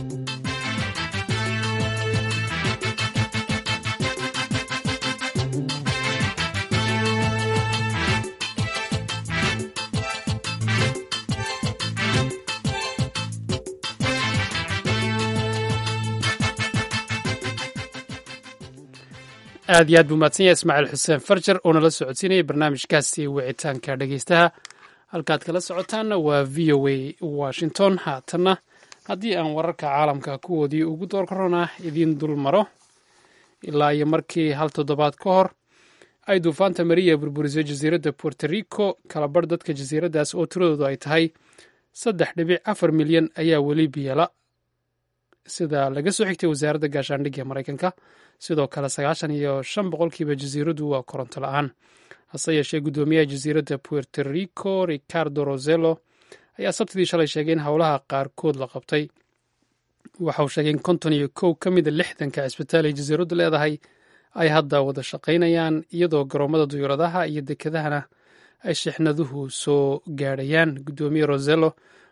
aad iyo aad buu mahadsan yahay ismaaciil xuseen farjar oo nala socodsiinayay barnaamijkaasi wicitaanka dhegeystaha halkaad kala socotaanna waa v o a washington haatanna haddii aan wararka caalamka kuwoodii ugu doorkarona idiin dul maro ilaa iyo markii hal toddobaad ka hor ay duufaanta mariya burburisay jasiiradda puerto rico kalabarh dadka jasiiraddaas oo tiradoodu ay tahay saddex dhibic afar milyan ayaa weli biyala sida laga soo xigtay wasaaradda gaashaandhigga maraykanka sidoo kale sagaashan iyo shan boqolkiiba jasiiraddu waa koronto la-aan hase yeeshee guddoomiyaha jasiiradda puerto rico ricardo rosello ayaa sabtidii shalay sheegay in howlaha qaarkood la qabtay waxa uu sheegay in konton iyo kow ka mida lixdanka cisbitaal ay jasiiraddu leedahay ay hadda wada shaqaynayaan iyadoo garoomada duyuuradaha iyo dekedahana ay shixnaduhu soo gaadhayaan guddoomiye rosello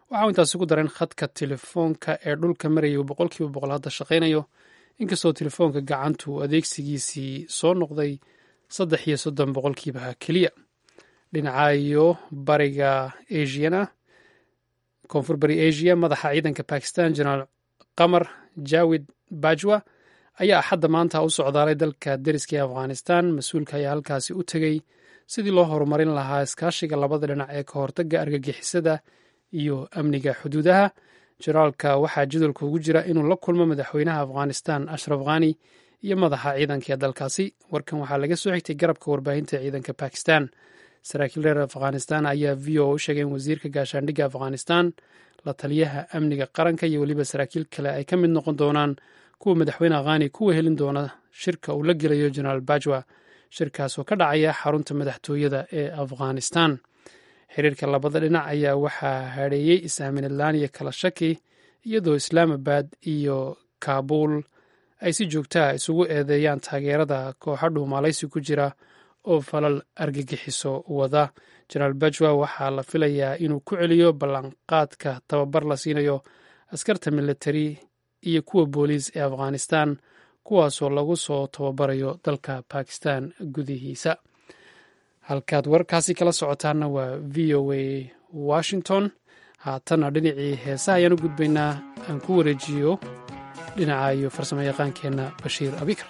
waxau intaasi ku dareen khadka telefoonka ee dhulka marayay uu boqolkiiba boqol hadda shaqaynayo inkastoo telefoonka gacantu adeegsigiisii soo noqday saddex iyo soddon boqolkiiba keliya dhinaca iyo bariga asiana koonfur bari asia madaxa ciidanka bakistan jenaraal qamar jawid bajwa ayaa axadda maanta u socdaalay dalka deriska ee afghanistan mas-uulka ayaa halkaasi u tegey sidii loo horumarin lahaa iskaashiga labada dhinac ee ka hortagga argagixisada iyo amniga xuduudaha jenaraalka waxaa jadalka ugu jira inuu la kulmo madaxweynaha afghanistan ashraf khani iyo madaxa ciidanka ee dalkaasi warkan waxaa laga soo xigtay garabka warbaahinta ciidanka bakistan saraakiil reer afghanistan ayaa v o u sheegay in wasiirka gaashaandhigga afghanistan la taliyaha amniga qaranka iyo weliba saraakiil kale ay ka mid noqon doonaan kuwa madaxweyne khani kuwa helin doona shirka uu la gelayo jenaraal bajwa shirkaas oo ka dhacaya xarunta madaxtooyada ee afghanistan xiriirka labada dhinac ayaa waxaa hadheeyey is-aaminadlaan iyo kala shaki iyadoo islaamabad iyo kaabul ay si joogtaa isugu eedeeyaan taageerada kooxa dhuumalaysi ku jira oo falal argagixiso wada jenaraal bajwa waxaa la filayaa inuu ku celiyo ballanqaadka tababar la siinayo askarta militari iyo kuwa booliis ee afghanistan kuwaasoo lagu soo tababarayo dalka bakistan gudihiisa halkaad warkaasi kala socotaanna waa v o a washington haatanna dhinacii heesaha ayaan u gudbaynaa aan ku wareejiyo dhinaca iyo farsamo yaqaankeenna bashiir abikar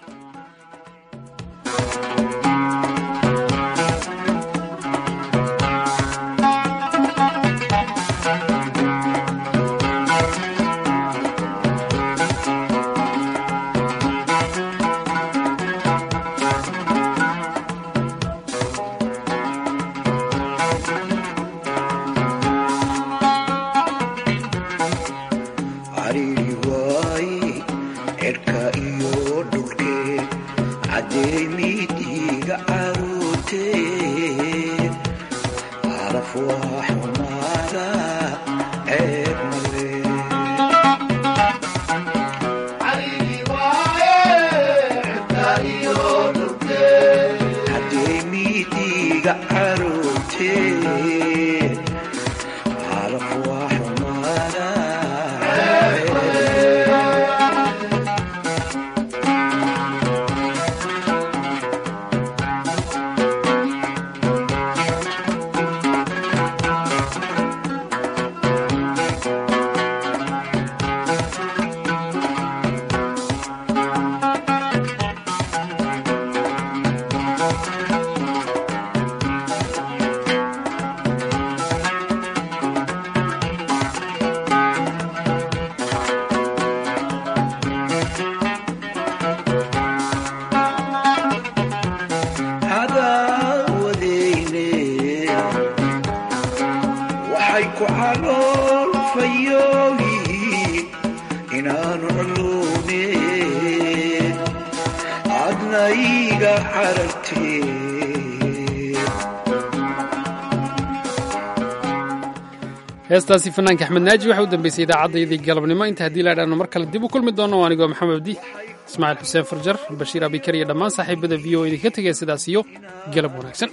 heestaasi fanaanka axmed naaji waxa u dambeysay idaacaddayadii galabnimo inta haddii la dhaano mar kale dib u kulmi doono anigoo maxamed abdi ismaaciil xuseen farjar bashiir abikar iyo dhammaan saaxiibada v o idinka tegaya sidaas iyo galab wanaagsan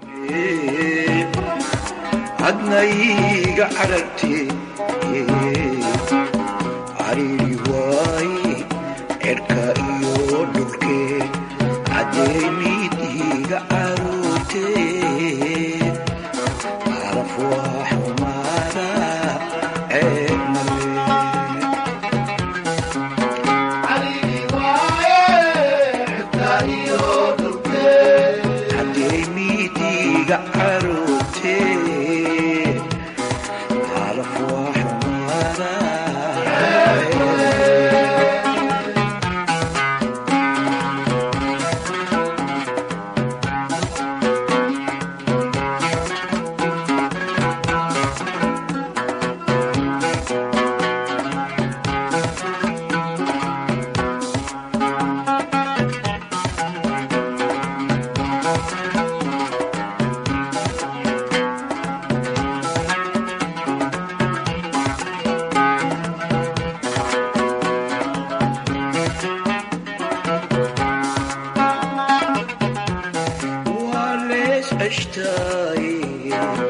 adnayga carartee cariiri waay cerka iyo dhulkee cadeemidiiga caruurtee caraf waa xumaada ceeb cadeemidiiga caruurtee caraf waa xumaada waa lees ceshtaay